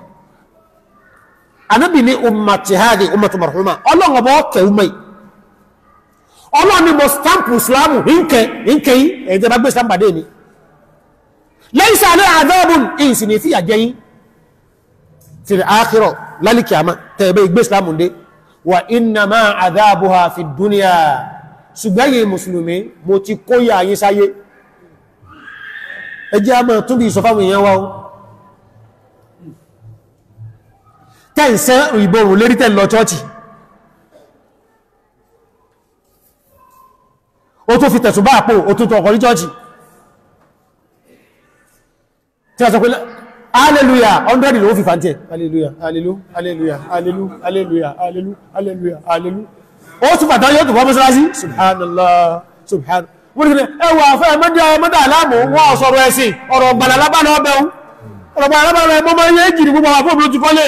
anábì ní ummati hadi ummatu marhuma ọlọ́ngọ̀bọ̀ ọkẹ̀ umar ọlọ́ni mo stamp islamu nke nke yí ẹ̀yìn tẹ́ bá gbé stamp àdé mi laysa alẹ́ àdọ́bùn ìsìn ní fíyà jẹ́yìn fi àkírọ̀ lálìkì àmà tẹ́ẹ̀bẹ́ ìgbé islamu dé wà inna ma àdábùha fi dúníà ṣùgbẹ́yìn mùsùlùmí mo ti kóyà yín sáyé ẹjẹ́ a máa tún bí ìsọfáwọn èèyàn wá tẹ́ǹsẹ́ ìbòrùn lérí tẹ́ lọ chọ́ọ̀chì ó tó fi tẹ̀sùn bá àpò ó tún tọ̀ ọkọ̀ ní chọ́ọ̀chì tí a sọ pé aleluya 100 ló fi fàntí ẹ̀ aleluya aleluya aleluya aleluya aleluya aleluya aleluya aleluya ó tún fàtà yóò tó fọ́ mọ́sálásí subhanallah subhanallah wọ́n ni ẹwà fẹ́ mọ́dá mọ́dá aláàmù wọ́n sọ̀rọ̀ ẹ̀sìn ọ̀rọ̀ gbàlà lábàlá ọbẹ̀ ọ̀rọ̀ gbàlà lábàlá ọbẹ̀ mọ́ yẹ́ jìrì gbogbo àwọn fóòmù ti kọ́lé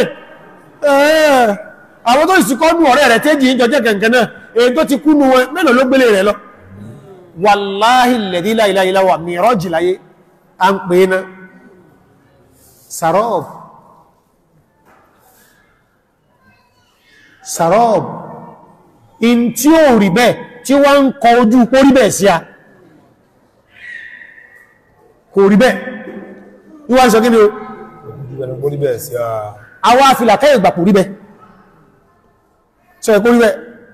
àwọn tó sì kọ́ nù ọ̀rẹ́ rẹ̀ tẹ́jì ń jọjẹ́ kẹ̀kẹ́ náà èyí tó ti kú nù wọn mélòó ló gbélé rẹ̀ lọ wàláhì lẹ̀dí láìláìláwà mìíràn jìláyé a ń pè é ná sarọ́ọ̀b sarọ́ọ̀b in tí ó rí bẹ́ẹ̀ tí wọ́n ń kọ ojú kó rí bẹ́ẹ̀ sí a kò rí bẹ́ẹ̀ ìwọ́n sọ kí ni o Ìbẹ̀rù kó rí bẹ́ẹ̀ sí a. àwọn afìlàkẹ́ ìgbàpò rí bẹ́ẹ̀ sọ ẹ̀kọ́ rí bẹ́ẹ̀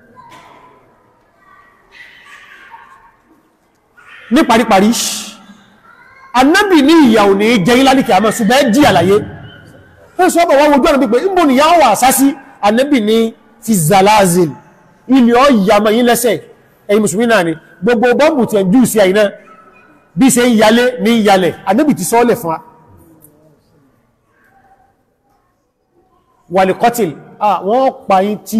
ní paríparí annabi ní ìyàwó ní jẹ́ ìlànìkì àmọ́ ṣùgbẹ́ jí àlàyé ẹ́ sọ bọ̀ wọ́n wojú ọ̀nà pípẹ́ ìbò ni yàwó àsásí annabi ní fi zalazil ilẹ̀ ọ yàmọ̀ yí lẹ́sẹ̀ ẹ̀yìn musulmi náà ni gbogbo bọ́m̀bù tí ẹjú sí àìná bí ṣe ń yalé ní yalẹ̀ annabi ti sọ́ọ̀lẹ̀ fún wa wàlìkọ́tìl wọ́n pàyín tí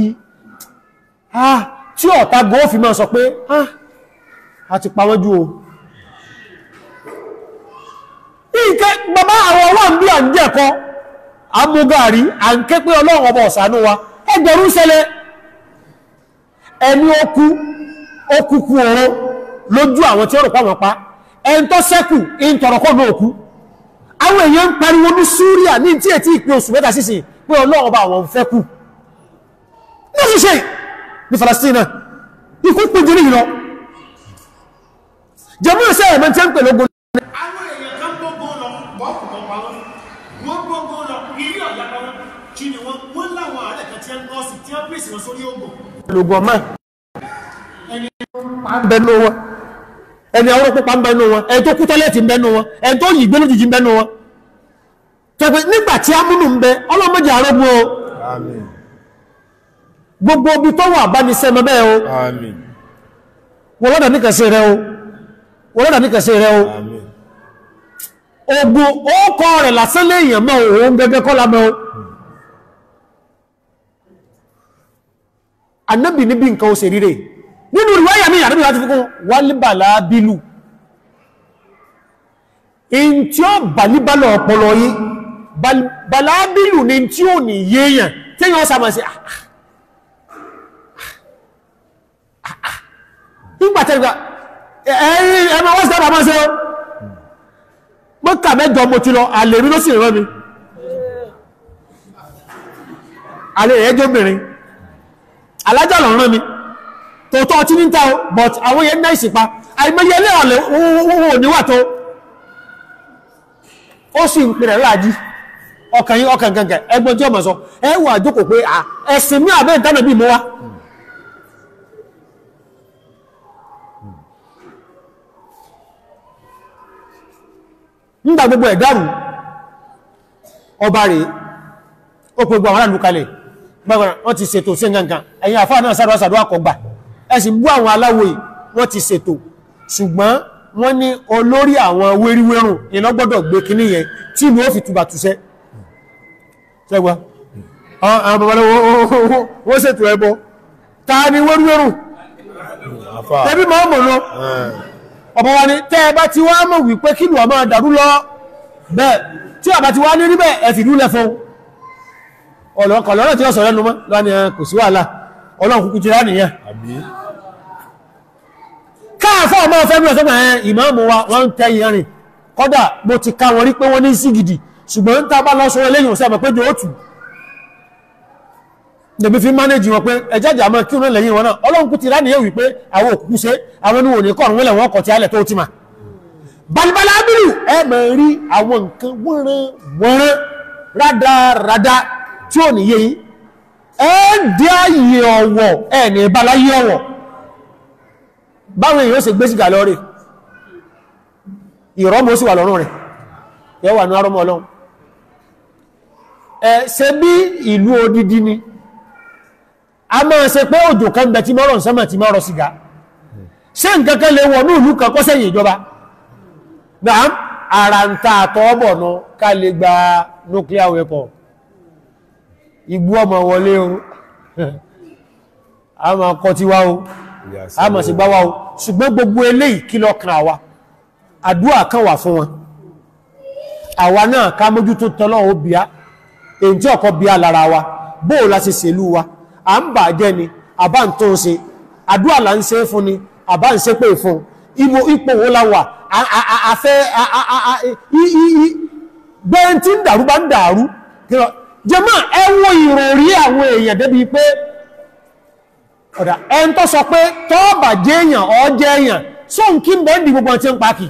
tí ọ̀tá gọ́ọ̀fì máa sọ pé a ti pàwọ́jú o bàbá àwọn wà ń bí à ń jẹ́kọ́ amúgàrí à ń ké pé ọlọ́run ọba ọ̀sánú wa ẹgbẹ̀rún ṣẹlẹ̀ ẹni ó kú ó kú kú ọ̀rọ̀ lójú àwọn tí ó rò pa wọn pa ẹni tó sẹ́kù ń tọrọkọ́ náà kú àwọn èèyàn ń pariwo ní Súríà ní tí ètí ìpín oṣù mẹ́ta sísìn pé ọlọ́run ọba àwọn fẹ́ kú ní ṣíṣe ní Falastina ikú pín jẹ́ nìyí lọ jẹ́mú ìṣẹ́ ẹ̀mọ́ tí ó ń pè lógún àwọn èèyàn kan gbogbo lọ bọ́ọ̀kù kan pa wọn wọ́n gbogbo lọ ilé ọ̀yà pa wọn kí ni wọ́n wọ́n láwọn àárẹ̀ kan tí wọ́n nọ́ọ̀sì tí wọ́n pèsè wọn sórí oògùn lógún ọmọ ẹni bẹnu wọn ẹni àwọn pípa ń bẹnu wọn ẹni tó kú tọ́lẹ̀tì ń bẹnu wọn ẹni tó yìí gbénú jìjì ń bẹnu wọn tẹ́gbẹ́ nígbà tí amúnù ń bẹ ọlọ́mọdé àrógún o Àmín. gbogbo obi tó wà bá ní sẹ́mọ bẹ́ẹ̀ o Àmín. wọ́n lọ́dà ní kẹsẹ̀ rẹ o wọ́n lọ́dà ní kẹsẹ̀ rẹ o Àmín. ogun ókọ rẹ̀ lásán léèyàn mọ́ òun gẹ́gẹ́ kọ́ lámọ́ o annabi níbi nǹkan ó ṣe ríre nínú ìwáyà mi àdábì láti fúnkún wálíbàlá bílù in tí ó bàlíbàlọ̀ ọpọlọ yí bàlá bílù ni tí ó ní yéèyàn tí yíò sàmà sí nígbàtẹ́gbà ẹ̀yìn ẹmọ wọ́n sábà máa ṣe ó mọ́kà mẹ́jọ mo ti lọ àlè rí ló sì rán mi àlè rẹ̀ jóbìnrin alájà lọ rán mi tòótọ́ ọtí ní ta o but àwọn yẹn náà ìsìnpa àìmọye ilé ọ̀lẹ̀ owó níwà tó ó sì ń pèrè láàájí ọkàn yí ọkàn gangan ẹgbọ́n tí ọmọ sọ ẹ wà jókòó pé à ẹ̀sìn ní àbẹ́ ìtànà bí mo wá nígbà gbogbo ẹ̀dàrù ọba rẹ̀ ó pè gbogbo àwọn aráàlú kalẹ̀ gbogbo wọ́n ti ṣètò sí nǹkan ẹ̀yìn àfáà náà sáré sàdọ́ àkọgbà ẹ̀sì bú àwọn aláwòye wọ́n ti ṣètò ṣùgbọ́n wọ́n ní olórí àwọn wéríwérùn ìlọ́gbọ́dọ̀ gbé kíní yẹn tí ìlú ó fi túbà túṣẹ́ ṣẹ́gbà àwọn babaláwo wọ́n ṣètò ẹbọ ta ni wéríwérùn Àfà. tẹbí máa mọ̀ lọ Ẹ̀. ọmọ wa ni tẹ́ ẹ bá ti wá mọ̀ wípé kí lù ọmọ dàrú lọ bẹ́ẹ̀ tí ọba ti wá ní rí bẹ́ẹ̀ ẹ fìdú lẹ fún ọ̀lọ́kọ̀lọ́rọ̀ tí ó sọ̀rọ̀ ẹnu mọ́ lọ́ni ẹ kò sí wàhálà ọlọ́run kúkú ti rá nìyẹn Àbí. káàfọ́ ọmọ ọ̀fẹ́ bí ọ̀sọ́gbà ẹ̀ ìmáàmù wa wọ́n ń tẹ́ ìyẹrin kọ́dà mo ti ká wọn rí pé wọ́n ní sí gidi ṣùgbọ́n ń tábà lọ sọ́rọ̀ lẹ́yìn ọ̀sẹ́ pé jọ òtù lèmi fi mánéjì wọn pé ẹjájà mọ́ kí wọ́n lẹ́yìn wọn náà ọlọ́run kú ti rá nìyẹn wípé àwọn òkú ṣe àwọn oníwò ní kọ̀ọ̀rùn wọ́n lẹ̀ wọ́n kọ̀ tí alẹ̀ tó ti mà balibala abiru ẹ mọ̀ rí àwọn nǹkan wọ́nrán wọ́nrán rádaràdá tí ò níye yìí ẹ dí ààyè ọ̀wọ̀ ẹ ní ìbáláyé ọ̀wọ̀ báwọn èèyàn ṣe gbé sígà lọ́rẹ̀ ìrọ́mọ́ sí wà lọ́rùn rẹ̀ yẹ wà ní arọ́mọ́ ọlọ́run ẹ ṣe bí ìlú odidi ni a máa ṣe pé òjò kan bẹ tí mọ́rọ̀ sánmà tí mọ́rọ̀ sígá ṣe nǹkan kan lè wọ̀ ní ìlú kan kọ́sẹ̀yìn ìjọba náà ara ń ta àtọ́ọ̀bọ̀ nù ká lè gba nuclear weapon igbó ọmọ wọlé o a máa kọ́ ti wá o a máa sì gbá wá o ṣùgbọ́n gbogbo eléyìí kí lọ kan àwa àdúrà kan wà fún wọn àwa náà ká mójútó tọ́lọ́ ó bíá èyí tí ọkọ̀ bíá lára wa bóò la ṣe ṣèlú wa à ń bà jẹ́ ni àbá ń tó ń ṣe àdúrà là ń ṣe fún ni àbá ń ṣe pé fún ibo ipò wo la wà àfẹ́ gbẹ́yìn tí ń dàrú bá ń dàrú jẹmọ́ ẹ wo ìròrí àwọn èèyàn débi pé ọ̀dà ẹn tó sọ pé tọ́ọ̀bà jẹ́ èèyàn ọ jẹ́ èèyàn sóhun kí ń bẹ́ ń di gbogbo ọtí ń pàkì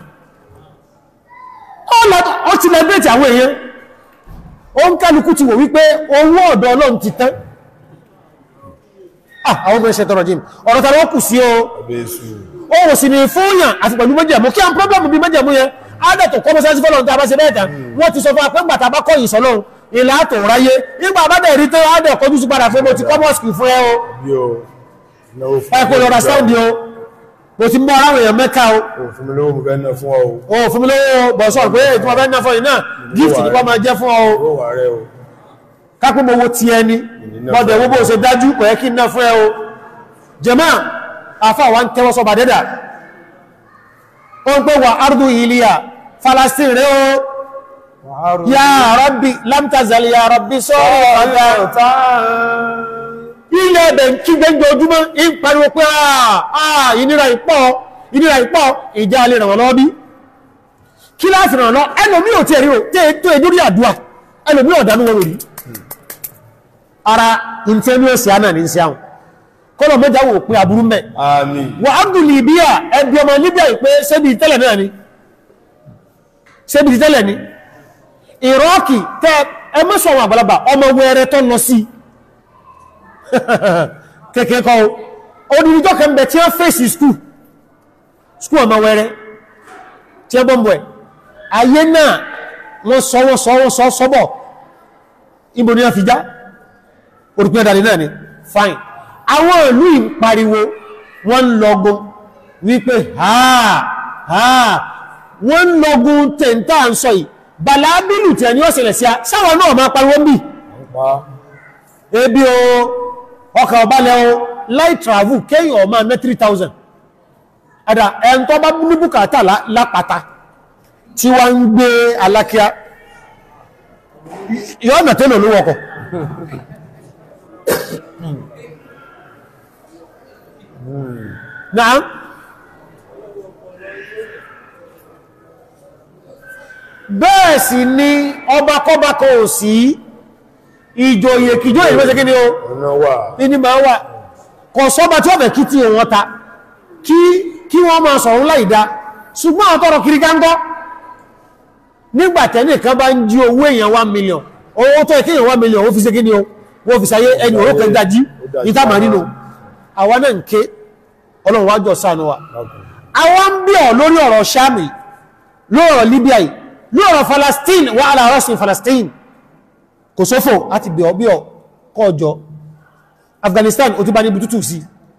ó ti lẹ́bẹ̀ẹ́tì àwọn èèyàn ó ń kálukú ti wò wípé owó ọ̀dọ̀ ọlọ́run ti tán ah àwọn obìnrin ṣe tọrọ jim ọ̀rọ̀ tàbí ó kù sí o Abéṣù. ó wò sí ní fúnyàn àti pẹ̀lú méjèmú kí a ń pọ́blọ́mù bí méjèmú yẹn ádẹ̀tò kọmọsánsí fọ́lọ́run tí a bá ṣe bẹ́ẹ̀ta wọ́n ti sọ fún apẹ́gbà tàbá kọ́yìn sọ́lọ́run ilá àtò ráyé nígbà bá dẹ̀ rí tó ádẹ̀ kọjú sí padà fún mo ti kọ́mọ̀sì fún ẹ o Bí o. Náwó fún ẹ kò lọ ra sáùdì o mo ti mọ aráwọ̀ èèyàn mẹ́ka o O fún mi lówó mo fẹ́ ná fún ọ o. o fún mi lówó bọ̀ sọ̀rọ̀ pé ètò ọbẹ̀ náà fọyín náà gift ní wọ́n máa jẹ́ fún ọ o Owó wà rẹ o. kápẹ́ mo wo ti ẹni náà gbọ́dọ̀ wo bó ṣe dájú kò yẹ kí n ná fún ẹ o jẹ́mọ́ àfà wa ń tẹ́wọ́ sọ bàdẹ́dà ó ń pè wà ardu iliya Falastin rẹ o ya rabbi lam tazal ya rabbi sọ́rọ̀ ọ̀tá ilẹ̀ ẹ̀bẹ̀ ń kí gbẹ́gbẹ́ ojúmọ́ ń pariwo pé àà ìnira ìpọ̀ ìnira ìpọ̀ ìjà alẹ́ ràn wọ́n lọ́wọ́ bí kí láti ràn lọ ẹlòmí ò tí ẹ̀rí o tí tó ẹdúrí àdúwà ẹlòmí ọ̀dánú wọn rí ara intanẹ́ọ̀sì àná ní sí àwọn kọ́lọ̀ mẹ́ta wò pé aburú mẹ́ àmín wà Abdul Libya ẹbí ọmọ Libya pé ṣébi tẹ́lẹ̀ náà ni ṣébi tẹ́lẹ̀ ni ìrọ́ọ̀kì tẹ́ ẹ mọ́sọ̀ àwọn àgbàlagbà ọmọ wẹ́rẹ́ tó lọ sí kẹ́kẹ́ kọ́ odìdíjọ́ kẹ́mbẹ̀ tí wọ́n fèsì skú skú ọmọ wẹ́rẹ́ tí wọ́n bọ́m̀bọ̀ ẹ̀ ayé náà wọ́n sọ wọ́n sọ wọ́n sọ sọ́bọ̀ ibo ni wọ́n fi já orúkú ẹ̀dà náà ni fine àwọn ìlú ìpariwo wọ́n lọ́gbọ́n wípé ha ha wọ́n lọ́gbọ́n tẹ̀ntà ń sọ yìí bàlábìlù tí ẹni ọ̀sẹ̀lẹ̀ sí a sáwọn náà máa pariwo bí ebi o ọkà ọ̀bálẹ̀ o light travel kéyàn ọmọ mẹ́ 3000 àdá ẹn tó bá ní bùkátà lápàtà tí wá ń gbé alákíá yọ́ ọ̀nà tẹ́lẹ̀ olówọ́kọ̀ náà bẹ́ẹ̀ sì ni ọba kọba kọ ò sí ìjòyè kìjọ ìrìnlẹ́sẹ̀ kí ni o ọ̀nà wà ní máa wà kọ̀ sọ́ba tí ó fẹ́ kí tí wọ́n ta kí kí wọ́n máa sọ̀rọ̀ láìdá ṣùgbọ́n àtọ́rọ̀ kiri gángọ́ nígbàtẹ́ nìkan bá ń jí owó èèyàn 1 million owó tó ẹ̀kí èèyàn 1 million ó fi ṣe kí ni o wọ́n fi sáyé ẹni òró kan dájí ìtàmà nínú àwọn náà ń ké ọlọ́run wájọ́ ṣàánú wa àwọn ń bí ọ̀ lórí ọ̀rọ̀ Ṣáàmì lórí ọ̀rọ̀ Libya yìí lórí ọ̀rọ̀ Palestine wà ala rasin Palestine kò sófò àti bí ọ bí ọ kọjọ Afghanistan ó ti bá ní bututu sí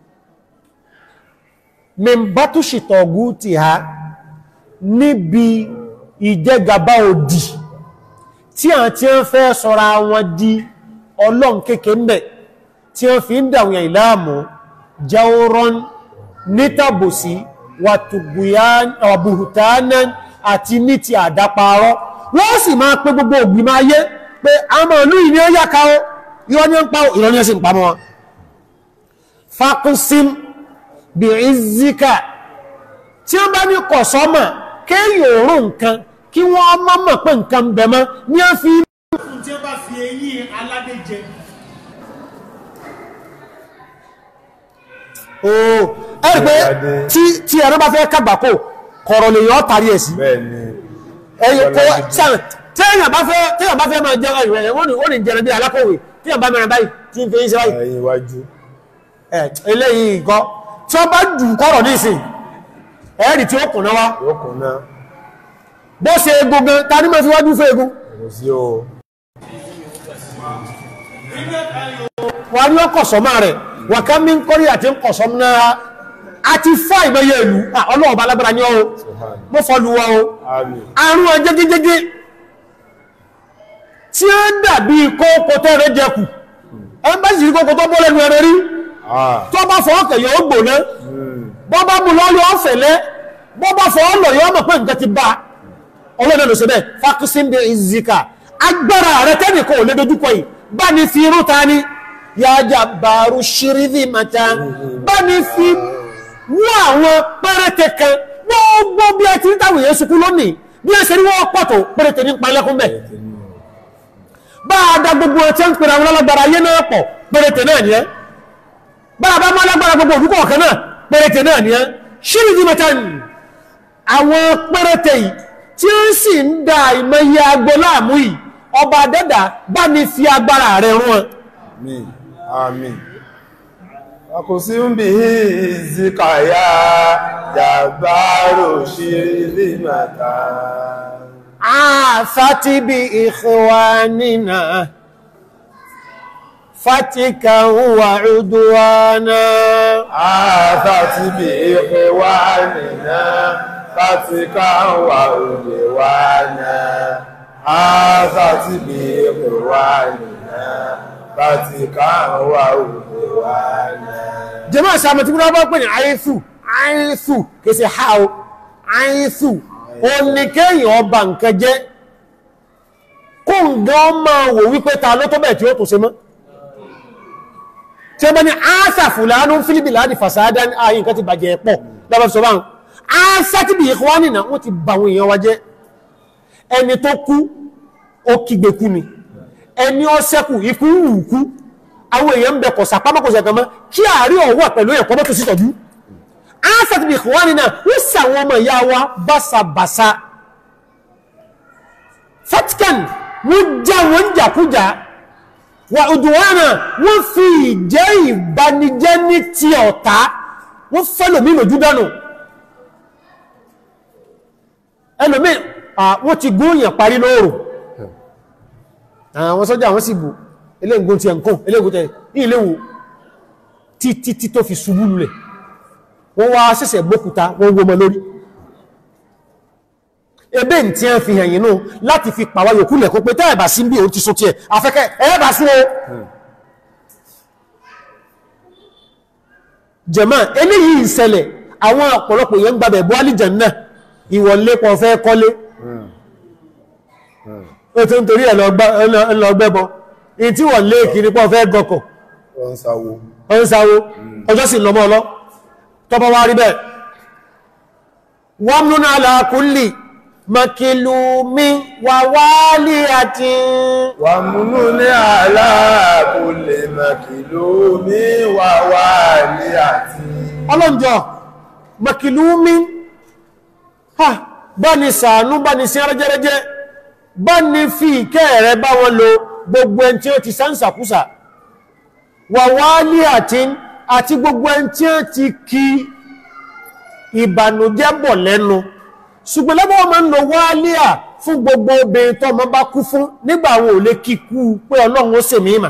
mẹ́mbátú ṣìtọ̀gú ti ha níbi ìjẹgàbá òdì tí a ti ń fẹ́ sọ́ra wọn di ọlọ́n kéèké mẹ́ tí wọ́n fi ń dàwọn ìlàmù jawron nítàbòsí wàtùgbùhùtánán àti ní ti àdáparọ́ wọ́n sì máa pé gbogbo ògbìmọ̀ ayé pé àmọ́ ìlú ìní ó yàká ó ìrọ́ ní ń pa ìrọ́ ní ẹ̀sìn pàmọ́ wọn fakusim bí ìzíkà tí wọ́n bá ní kọ̀ sọ́mọ̀ kéèyàn òórùn nǹkan kí wọ́n mọ́ mọ̀ pé nǹkan ń bẹ mọ́ ní a fi fún tí ó bá fi eyín aládé jẹ ooo ẹ̀rì pé tí tí ẹ̀rọ bá fẹ́ kàgbàkò kọ̀rọ̀ lè yọ́ tàrí ẹ̀ sí bẹ́ẹ̀ ni ẹ̀yìn kó sàn téèyàn bá fẹ́ téèyàn bá fẹ́ máa jẹ́ ẹ̀rọ ẹ̀ wọ́n ní wọ́n ní jẹ́rẹ̀ bí alákọ̀wé téèyàn bá mẹ́rin báyìí tí ń fi ń ṣe báyìí ẹ̀yìn iwájú ẹ̀ eléyìí nǹkan tí wọ́n bá jù kọ̀rọ̀ ní ìsìn ẹ̀rì tí ó kùnà wá yóò kùn náà bó ṣe egun gan ta ní mọ́ fi wájú fún egun kò sí o wà ní ọkọ̀ sọ́mà rẹ̀ wà ká mí ń kọ́rí àti ń kọ̀ sọ́m náà àti fá ìmọ̀yẹ ìlú ọlọ́ọ̀bá alágbára ní ọ́ mọ́ fọ́lú wa o àmín àrùn ọjẹ́gẹ́gẹ́gẹ́ tí ó dàbí kókò tẹ́rẹ jẹkù ẹmbẹ́sì rí kókò tó bọ́ lẹ́nu ẹrẹ rí ah tó bá fọ́ ọkẹ̀yọ ó gbòná mm, bọ́ bá mú lọ́lọ́ ọ̀fẹ̀lẹ́ bọ́ bá fọ́ ọlọ̀ yọ mọ̀ pé nǹkan ti bá ọlọ́dẹ lọ sí bẹ́ẹ̀ fákúsíndé ìzìkà agbára rẹ tẹ́nìkan ò lè dojúkọ yìí bá ní fi irú ta ni yájà bàrú ṣírídì mata bá ní fi wú àwọn pẹ́rẹ́tẹ kan gbogbo bí ẹ ti ń táwọn èèyàn sunkún lónìí bí ẹ ṣe ní wọ́n pọ̀ tó pẹ́rẹ́tẹ ní palẹ́kún bẹ́ẹ̀ bá a da gbogbo ẹ̀ tí ń pèrè àwọn alágbára ayé náà pọ̀ pẹ́rẹ́tẹ náà ni ẹ́ bá a bá mọ́ alágbára gbogbo òdúkọ̀ ọ̀kan náà pẹ́rẹ́tẹ náà ni ẹ́ ṣírídì mata ni àwọn pẹ́rẹ́tẹ yìí tí ó sì ń da ìmọ̀ye agbo láàmú yìí ọba dẹ́dà bá ní fi agbára rẹ̀ rún wọn àmín àmín àkòsí ń bí ìzíkàyà jàbárò ṣírí màtà عافت بإخواننا فتكا وعدوانا àtàtì bí ìpè wá nìna láti káwà òye wá náà àtàtì bí ìpè wá nìna láti káwà òye wá náà jẹ́mọ́ ìsàmọ̀ tí wọ́n bá pè ní àìsù àìsù kèsì ha o àìsù o ní kéèyàn ọba nǹkan jẹ́ kó ń gan máa wò wípé ta ló tó bẹ̀ tí ó tó ṣe mọ́ tí ó bá ní áásà fùlánú fílìbì láti fàṣádá ní ààyè nǹkan ti bàjẹ́ pọ̀ lọ́bàá sọ báhùn áásà tí bí ìkọ́ nìna wọ́n ti bà àwọn èèyàn wa jẹ́ ẹni tó kú ó kígbe kú ni ẹni ó sẹ́kù ikú wù kú àwọn èèyàn ń bẹ kọ̀ sàpámọ́kọ̀sẹ̀ kan mọ́ kí àárí ọ̀wọ́ pẹ̀lú ẹ̀kọ́ mọ́tò sí tọ́jú áásà tí bí ìkọ́ nìna wọ́n sì àwọn ọmọ ìyá wa básabàsá fatkan wọ́n já wọ́n jàkújà wà òdùwánà wọ́n fi ìjẹ́ ìbanijẹ́ ní ti ọ̀tá wọ́n fẹ́lòmí lójú dánù ẹlòmí wọ́n ti gúnyàn parí lóòrò àwọn sọ́jà wọ́n sì bù eléǹgún ti ẹ̀nkún eléǹgún tẹ̀ iléwu títí tí tó fi ṣubú lulẹ̀ wọ́n wá ṣẹ̀ṣẹ̀ gbókúta wọ́n wó mọ́ lórí ebe n tí a fi hàn yìí láti fi pàwà yòókù lẹ̀kọ́ pé tẹ́ẹ̀bà sí bí o ti so tí ẹ̀ afẹ́kẹ́ ẹ̀ẹ́bà sí o jẹ̀má eléyìí ìṣẹ̀lẹ̀ àwọn ọ̀pọ̀lọpọ̀ yẹn gbàbẹ̀ bọ́ alìjẹ̀ náà ìwọ̀lé pọ̀ fẹ́ kọ́lé ó tó ń torí ẹ̀ lọ gbẹ́bọ in tí wọ́n lé kiri pọ̀ fẹ́ gọkọ̀ ọ̀nsáwó ọjọ́ sì lọmọ ọlọ́ tọ́bọ̀ wá rí bẹ́ẹ̀ wọ́n múná alákùnlé makilumi wa wali ati wà múnú ní aláàkùnlé makilumi wa wali ati ọlọ́njọ́ makilumi ha bá ní sàánú bá ní sí ẹrẹ́jẹ́rẹ́jẹ́ bá ní fi ìkẹ́ rẹ̀ bá wọn lo gbogbo ẹn tí ó ti sánsàkúsà wa wali ati àti gbogbo ẹn tí ó ti kí ìbànújẹ́ bọ̀ lẹ́nu ṣùgbọ́n lọ́bọ̀ ọmọ ń lọ wáálíà fún gbogbo obìnrin tó ọmọ bá kú fún nígbà àwọn ò lè kíkú pé ọlọ́run ó ṣe mímà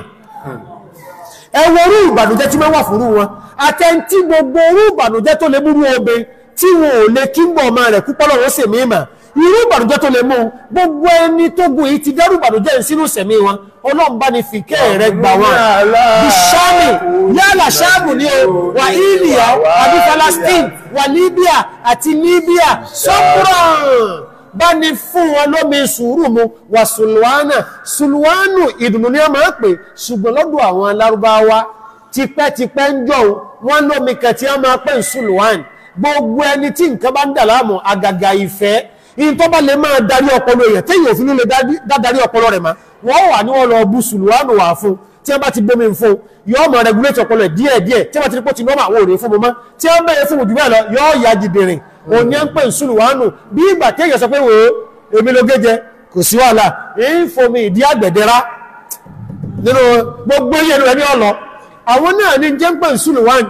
ẹwọ orú ìbànújẹ́ tí wọ́n wà fúrú wọn àtẹ́ntí gbogbo orú ìbànújẹ́ tó lè múrú obìnrin tí wọn ò lè kí ń bọ̀ ọmọ rẹ̀ kú pọ́lọ́run ó ṣe mímà irú ìbànújẹ́ tó lè mú gbogbo ẹni tó gùn yìí ti dẹ́rù ìbànújẹ́ sínú sẹ̀mí wọn ọlọ́run bá ní fìkẹ́ rẹ̀ gbà wọn bí sáàmì yálà sáàmù ní o wà India àbí Palestine wà Libya àti Libya sọ́kùrán bá ní fún wọn lómi sùúrù mu wà sùlùwánà sùlùwánù ìdùnnú ní ọmọ pè ṣùgbọ́n lọ́dọ̀ àwọn alárúbáwá tipẹ́tipẹ́ ń jọ wọn lómi kẹtí ọmọ pẹ́ ń sùlùwánì gbogbo ẹni tí nǹkan bá ń dà láàmú àgàgà ìfẹ́ in tó bá lè máa darí ọpọlọ èèyàn tí yóò fi ní lè dádarí ọpọlọ rẹ̀ ma wọ́n wà ní wọ́n lọ bú sùlùwánù wà fún tí wọ́n bá ti gbómi fún yóò máa regulate ọpọlọ ẹ̀ díẹ̀ díẹ̀ tí wọ́n bá ti rí pọ́ ti nọ́mà àwọn òrè fún mọ́mọ́ tí wọ́n bẹ̀rẹ̀ fún òjúbẹ́ lọ yóò ya jìdìrìn òní ń pè ń sùlùwánù bí ìgbà tí èèyàn sọ pé wòó èmi ló gé jẹ kò sí wàhálà ń fomi ìdí àgbẹ̀dẹ́ra nínú gbogbo yẹn rẹ̀ ní ọlọ àwọn náà ní jẹ́ ń pè ń sùlùwánù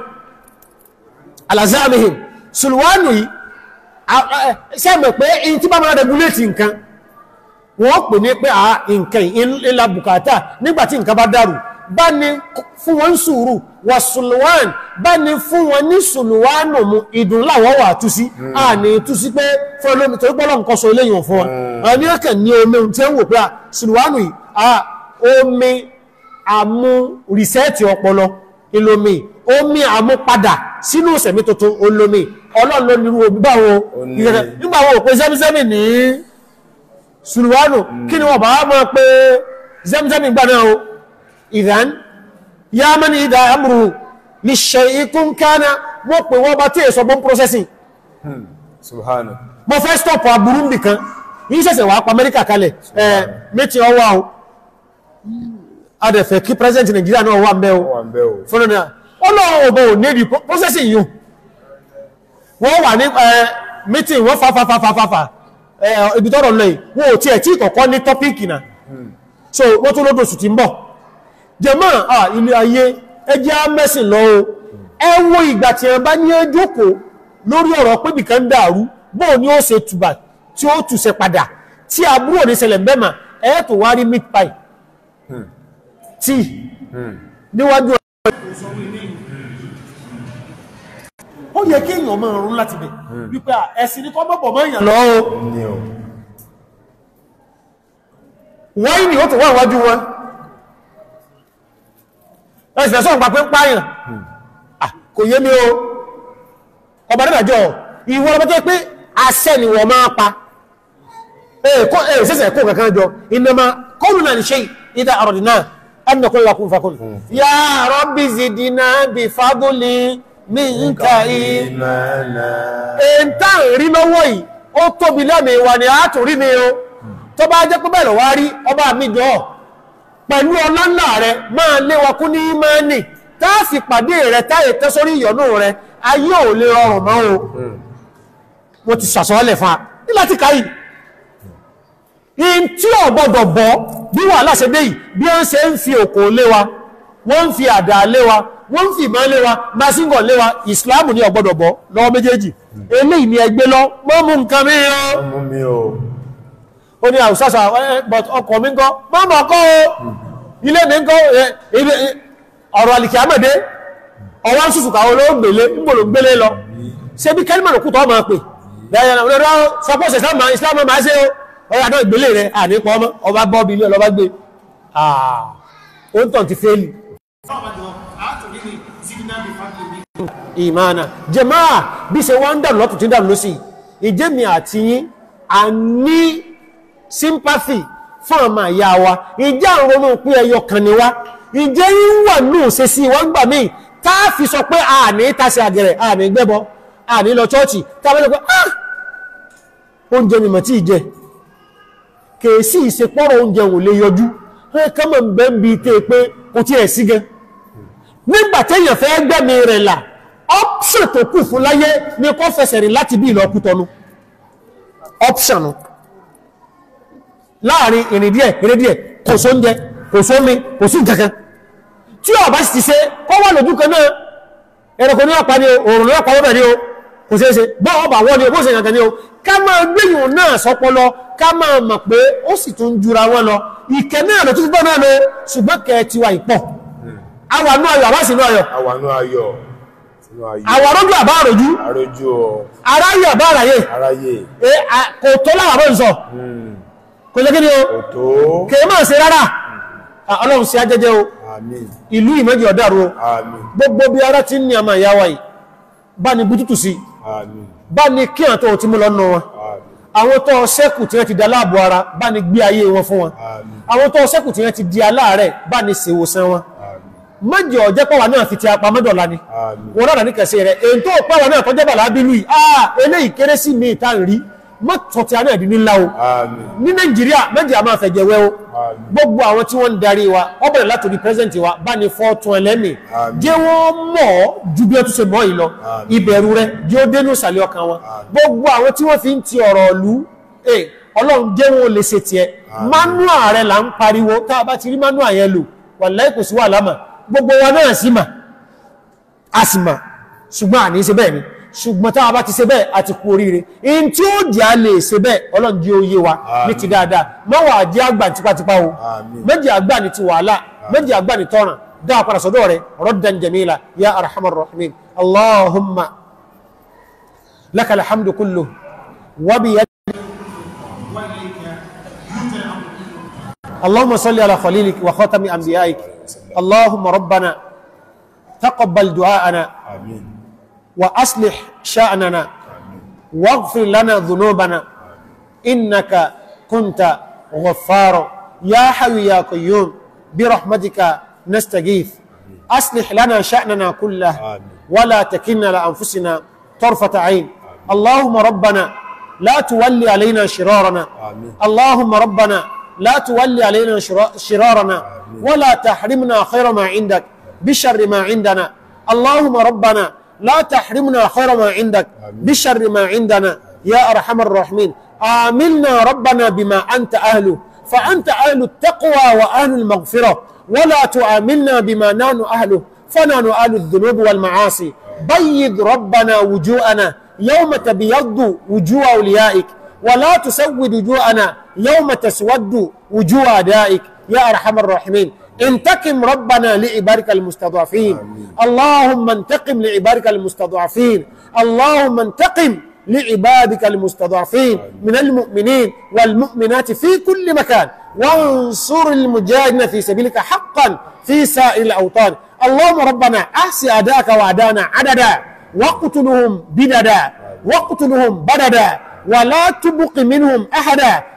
alazamihim sùlùwánù yìí sẹ́mọ̀ pé in tí bá máa regulate nǹkan wọ́n pè ní pé àà nǹkan ìlà bùkátà nígbàtí nǹkan bá dárù bá ní fún wọn sùúrù wà sùlùwán bá ní fún wọn ní sùlùwánù mú ìdùn láwọ́ wà tú sí a ní tú sí pé fún olómi torí pọ́lọ̀ nǹkan sọ eléyìn fún wọn a ní ọkẹ̀ ní omi tí ó ń wò pé sùlùwánù yìí a omi àmú rìsẹ́ẹ̀tì ọpọlọ ìlòmí omi àmú padà sínú ìsẹ̀mí tuntun olómi ọlọ́run ló nírú omi báwọn nígbà wọn ò pé zẹ́mizẹ́mì ní sùlùwánù kí ni wọ́n bá mọ́ pé zẹ́mizẹ́mì gbà náà o ìdán yá mọ́ ní ìdá amúrù ní ṣe ikún kánà wọ́n pè wọ́n bá tí èso bọ́n processing subhana mo fẹ́ stop aburú nìkan yí ṣẹ̀ṣẹ̀ wà pa Amẹ́ríkà kalẹ̀ ẹ̀ méjì ọwọ́ o adẹ̀fẹ̀ kí president Nigeria náà wà mẹ́ o wọ́n bẹ́ o fúnra náà ọlọ́run ọ̀bọ̀ ò ní ìdí processing yìí wọ́n wà ní meeting wọ́n fa fa fa fa fa fa ibi tọ́rọ̀ lọ yìí wọ́n ò tí ẹ̀ tí kọ̀kọ́ ní tọ́píkì náà so wọ́n tó lódò sù ti ń bọ̀ jẹmọ́ à ilé ayé ẹjẹ́ mẹ́sìn lọ o ẹ wo ìgbà tí ẹ bá ní ẹjọ́kò lórí ọ̀rọ̀ pé bìkan dàrú bóò ní ó ṣe tùbà tí ó tùṣẹ padà tí àbúrò ní ṣẹlẹ̀ bẹ́mà ẹ tó wá rí meat pie tí níwájú ó yẹ kí èèyàn máa rún láti bẹ̀ wípé ẹ̀sìn ní kọ́ mọ́bọ̀ mọ́ èèyàn lọ́wọ́ ní o wọ́n ní ó tó wà wájú wọn ẹ̀sìn ẹ̀sọ́ ìgbà pé ń pààyàn Ah, kò yé mi o ọba nígbàjọ́ ìwọ ọba tó pé àṣẹ ni wọ́n máa pa ẹ̀ẹ̀kọ́ ẹ̀ẹ̀sẹ̀sẹ̀ kó kankan jọ innama qawluna li shay idha aradna an naqula lahu kun fakun ya rabbi zidna bi fadli minka ìmọ̀nà ẹ̀ntà rí lọ́wọ́ yìí ó tóbi lẹ́mìí wa ni a tún rí mi o tó bá jẹ́ pé bẹ́ẹ̀ lọ wá rí ọba mi jọ pẹ̀lú ọlá ńlá rẹ máa lé wa kú ní ìmánì tá a fi pàdé rẹ táyé tẹ́ sórí ìyọnú rẹ ayé ò lè rọrùn mọ́ o mo ti sàsọ́ọ́lẹ̀ fún a ní láti káyì in tí ò gbọdọ̀ bọ́ bí wàhálà ṣe dé yìí bí wọ́n ṣe ń fi òkò lé wa wọ́n ń fi àdá lé wa wọ́n ń fi ìmọ̀ lé wa masingọ̀ lé wa ìsìláàmù ní ò gbọdọ̀ bọ́ lọ́wọ́ méjèèjì eléyìí ni ẹgbẹ́ lọ mọ́ mú nǹkan mìíràn ọmọ mi o ó ní àwùsásà but ọkọ̀ mi ń kọ́ mọ́mọ́ kọ́ o ilé mi ń kọ́ ẹ, ibi- i- ọ̀rọ̀ àlìkì àmẹ́dé ọwọ́ ń sùsùkà olóògbèlé ńgbòlò gbélé lọ ṣe bí kẹ́lìmọ̀ lòkú tọ́ máa pè dáyàna olóòrò sọpọ́sẹ̀ islam máa ṣe ọ̀rọ̀ àdó ìgbélé rẹ̀ ànípọ̀ ọmọ ọba bọ́ọ̀bì ilé ọlọ́bá gbé àà ó ń tàn ti fẹ́ẹ̀lì Fáwọn àtòrí ni Zidina bí Fábílì ní. ìmáàna jẹmáà bí ṣe wọ́n ń dànù lọ́tù tí ń dànù lọ́sí ìjẹ́mi àti yín a ní sympathy fún ọmọ ìyá wa ìjẹ́ àwọn ọmọ òpin ẹyọ kan ni wá ìjẹ́ yín wà ní òṣè sí wọ́n gbà míì tá a fi sọ pé a ní tàṣẹ àgẹ̀rẹ̀ a ní gbẹ́bọ a ní lọ chọ́ọ̀chì tá a bá lọ pé ah oúnjẹ mi mà tí ì jẹ kèésì ìsepọ́rọ̀ oúnjẹ ò lè yọjú ẹ kọ́mọ̀ ń bẹ́ ń bi tẹ́ pé kò tí ẹ̀ sí gan nígbà téèyàn fẹ́ gbẹ́mi rẹ̀ là option tó kù fún láyé ní kó fẹsẹ̀ rìn láti bí ìlọ́kú tọnu option nu láàrin ìrìn díẹ̀ ìrìn díẹ̀ kò sóúnjẹ kò sómi kò sí nǹkankan tí ó bá sì ti ṣe kọ́ wà lójú kan náà ẹranko ní ọ̀pá ni o òòrùn ní ọ̀pá wọ́bẹ̀ ni o kò ṣeé ṣe bọ́ ọba wọ́n ni o bó ṣe nǹkan ni o ká máa gbéyùn náà sọpọlọ ká máa mọ̀ pé ó sì tún jura wọn lọ ìkẹ́ náà lọ tún bọ́ náà lọ ṣùgbọ́n kẹ́ ti wà ìpọ̀ àwọn àánú ayọ̀ àbá sínú ayọ̀ àwànú ayọ̀ sínú ayọ̀ àwọn arójú àbá àròjú arójú ọ aráyè àbá àráyè aráyé e, a- kò tó láwà bọ́ ìsọ kò jẹ́ kí ni o òtó kèé máa ṣe rárá Ah, ọlọ́run sí ajẹ́jẹ́ o àmín ìlú ìmẹ́jì ọ̀dàrú o àmín gbogbo bí ara ti ń ní àmà ìyá wa yìí bá ní bútútù sí àmín bá ní kí àtọ́ ti mú lọ́nà wọn àmín àwọn tó ṣẹ́kù tí wọ́n ti dá láàbò ara bá ní gbé ayé wọn fún wọn àmín àwọn tó ṣẹ́kù tí wọ́n ti di aláàrẹ̀ bá ní ṣèwòsàn wọn àmín mọ́jọ ọjẹ́ pọ̀wà náà fi ti apá mọ́dọ̀lá ni àmín wọ́n rárá ní kẹsẹ̀ rẹ̀ èyí tó pọ̀wà náà tọ́jẹ́ bàlá bínú yìí ah eléyìí kéré sí mi ìta rí mọ́tọ̀ tí a náà di nílá o àmín ní nàìjíríà méjì a máa fẹ̀jẹ̀ wẹ́ o àmín gbogbo àwọn tí wọ́n ń darí wa ó bẹ̀rẹ̀ látòrí pẹ́sẹ̀ntì wa bá ní fọ́ọ̀tún ẹlẹ́mì Àmín. jẹ́ wọ́n mọ̀ ọ́ ju bí ó tún ṣe mọ́ yìí lọ Àmín. ìbẹ̀rù rẹ jẹ́ ó dénú ìsàlẹ̀ ọkàn wọn gbogbo àwọn tí wọ́n fi ń ti ọ̀rọ̀ ìlú ẹ̀ ọlọ́run jẹ́ wọn ò lè ṣe tiẹ̀ manua rẹ̀ là ń pariwo tá a bá ti rí manua yẹn lò wàláhì kò sí wà lámà gbogbo wa náà sì mà a sì mà ṣùgbọ́n àní ṣe bẹ́ẹ̀ ni ṣùgbọ́n tá a bá ti ṣe bẹ́ẹ̀ àti kú oríire in tí ó jẹ́ a lè ṣe bẹ́ẹ̀ ọlọ́run jẹ́ oyé wa ní ti dáadáa má wà jẹ́ àgbà tipátipá o Àmín. méjì àgbà ní ti wàhálà méjì àgbà ní tọ́ràn dáa padà sọ́dọ̀ rẹ̀ raddan jamila ya arhamar rahimin allahumma lakal hamdu kullu wa bi وإليك يرجى الأمر كله. اللهم صل على خليلك وخاتم انبيائك اللهم ربنا تقبل دعاءنا àmín وأصلح شأننا واغفر لنا ذنوبنا إنك كنت غفارا يا حي يا قيوم برحمتك نستغيث أصلح لنا شأننا كله آمين. ولا تكلنا لأنفسنا طرفة عين اللهم ربنا لا تولي علينا شرارنا آمين. اللهم ربنا لا تولي علينا شرا- شرارنا ولا تحرمنا خير ما عندك بشر ما عندنا اللهم ربنا لا تحرمنا خير ما عندك بشر ما عندنا يا أرحم الراحمين آملنا ربنا بما أنت أهله فأنت أهل التقوى وأهل المغفرة ولا تآملنا بما نحن أهله فنحن أهل الذنوب والمعاصي بيض ربنا وجوهنا يوم تبيض وجوه أوليائك ولا تسود وجوهنا يوم تسود وجوه أدائك يا أرحم الراحمين انتقم ربنا لعبادك المستضعفين اللهم انتقم لعبادك المستضعفين اللهم انتقم لعبادك المستضعفين من المؤمنين والمؤمنات في كل مكان وانصر المجاهدين في سبيلك حقا في سائر الأوطان اللهم ربنا أحسي أداك وأدانا عددا واقتلهم بددا واقتلهم بددا ولا تبق منهم أحدا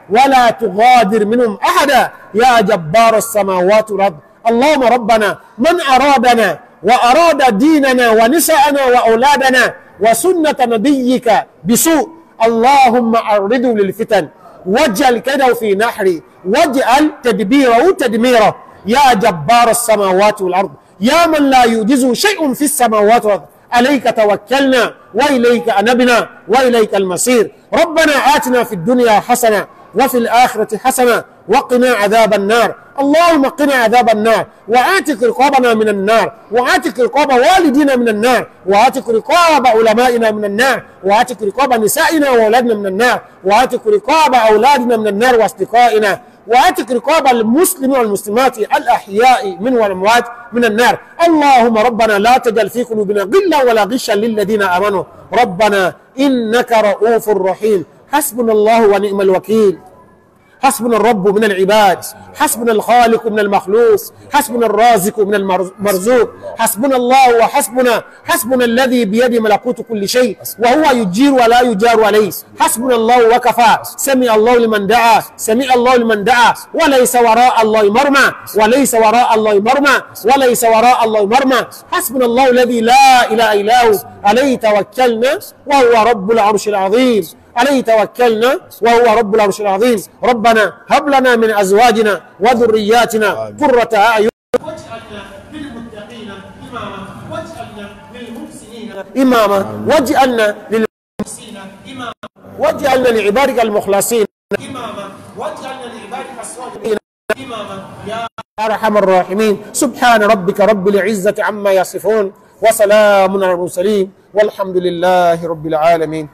ولا تغادر منهم أحدا يا جبار السماوات والأرض اللهم ربنا من أرادنا وأراد ديننا ونساءنا وأولادنا وسنة نبيك بسوء اللهم أرده للفتن واجعل كده في نحري واجعل تدبيره تدميره يا جبار السماوات والأرض يا من لا يوجزه شيء في السماوات والأرض عليك توكلنا وإليك أنبنا وإليك المصير ربنا آتنا في الدنيا حسنة وفي الآخرة حسنة وقنا عذاب النار اللهم قنا عذاب النار وآتك رقابنا من النار وآتك رقاب والدينا من النار وآتك رقاب علمائنا من النار وآتك رقاب نسائنا وأولادنا من النار وآتك رقاب أولادنا من النار وأصدقائنا وآتك رقاب المسلمين والمسلمات الأحياء من والأموات من النار اللهم ربنا لا تجعل في قلوبنا غلا ولا غشا للذين آمنوا ربنا إنك رؤوف رحيم حسبنا الله ونعم الوكيل حسبنا الرب من العباد حسبنا الخالق من المخلوق حسبنا الرازق من المرزوق حسبنا الله وحسبنا حسبنا الذي بيده ملكوت كل شيء وهو يجير ولا يجار عليه حسبنا الله وكفى سمع الله لمن دعا سمع الله لمن دعا وليس وراء الله مرمى وليس وراء الله مرمى وليس وراء الله مرمى حسبنا الله الذي لا اله الا هو عليه توكلنا وهو رب العرش العظيم عليه توكلنا وهو رب العرش العظيم ربنا هب لنا من ازواجنا وذرياتنا قرة اعين واجعلنا للمتقين إماما واجعلنا للمحسنين اماما واجعلنا لل... محسنين إماما واجعلنا لعبادك المخلصين إماما واجعلنا لعبادك الصالحين إماما يا ارحم الراحمين سبحان ربك رب العزة عما يصفون وسلام على المرسلين والحمد لله رب العالمين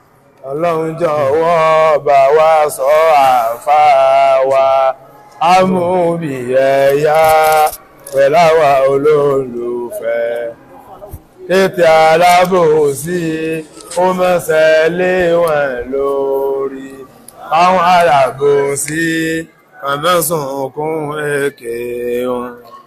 ọlọ́run jọ̀wọ́ bá wa sọ àfà wa amúbi ẹ̀yà pẹ̀láwà olólùfẹ́ tètè alábòsí ó mọ́sẹ̀ lé wọn lórí àwọn alábòsí àmọ́sùn kún èké wọn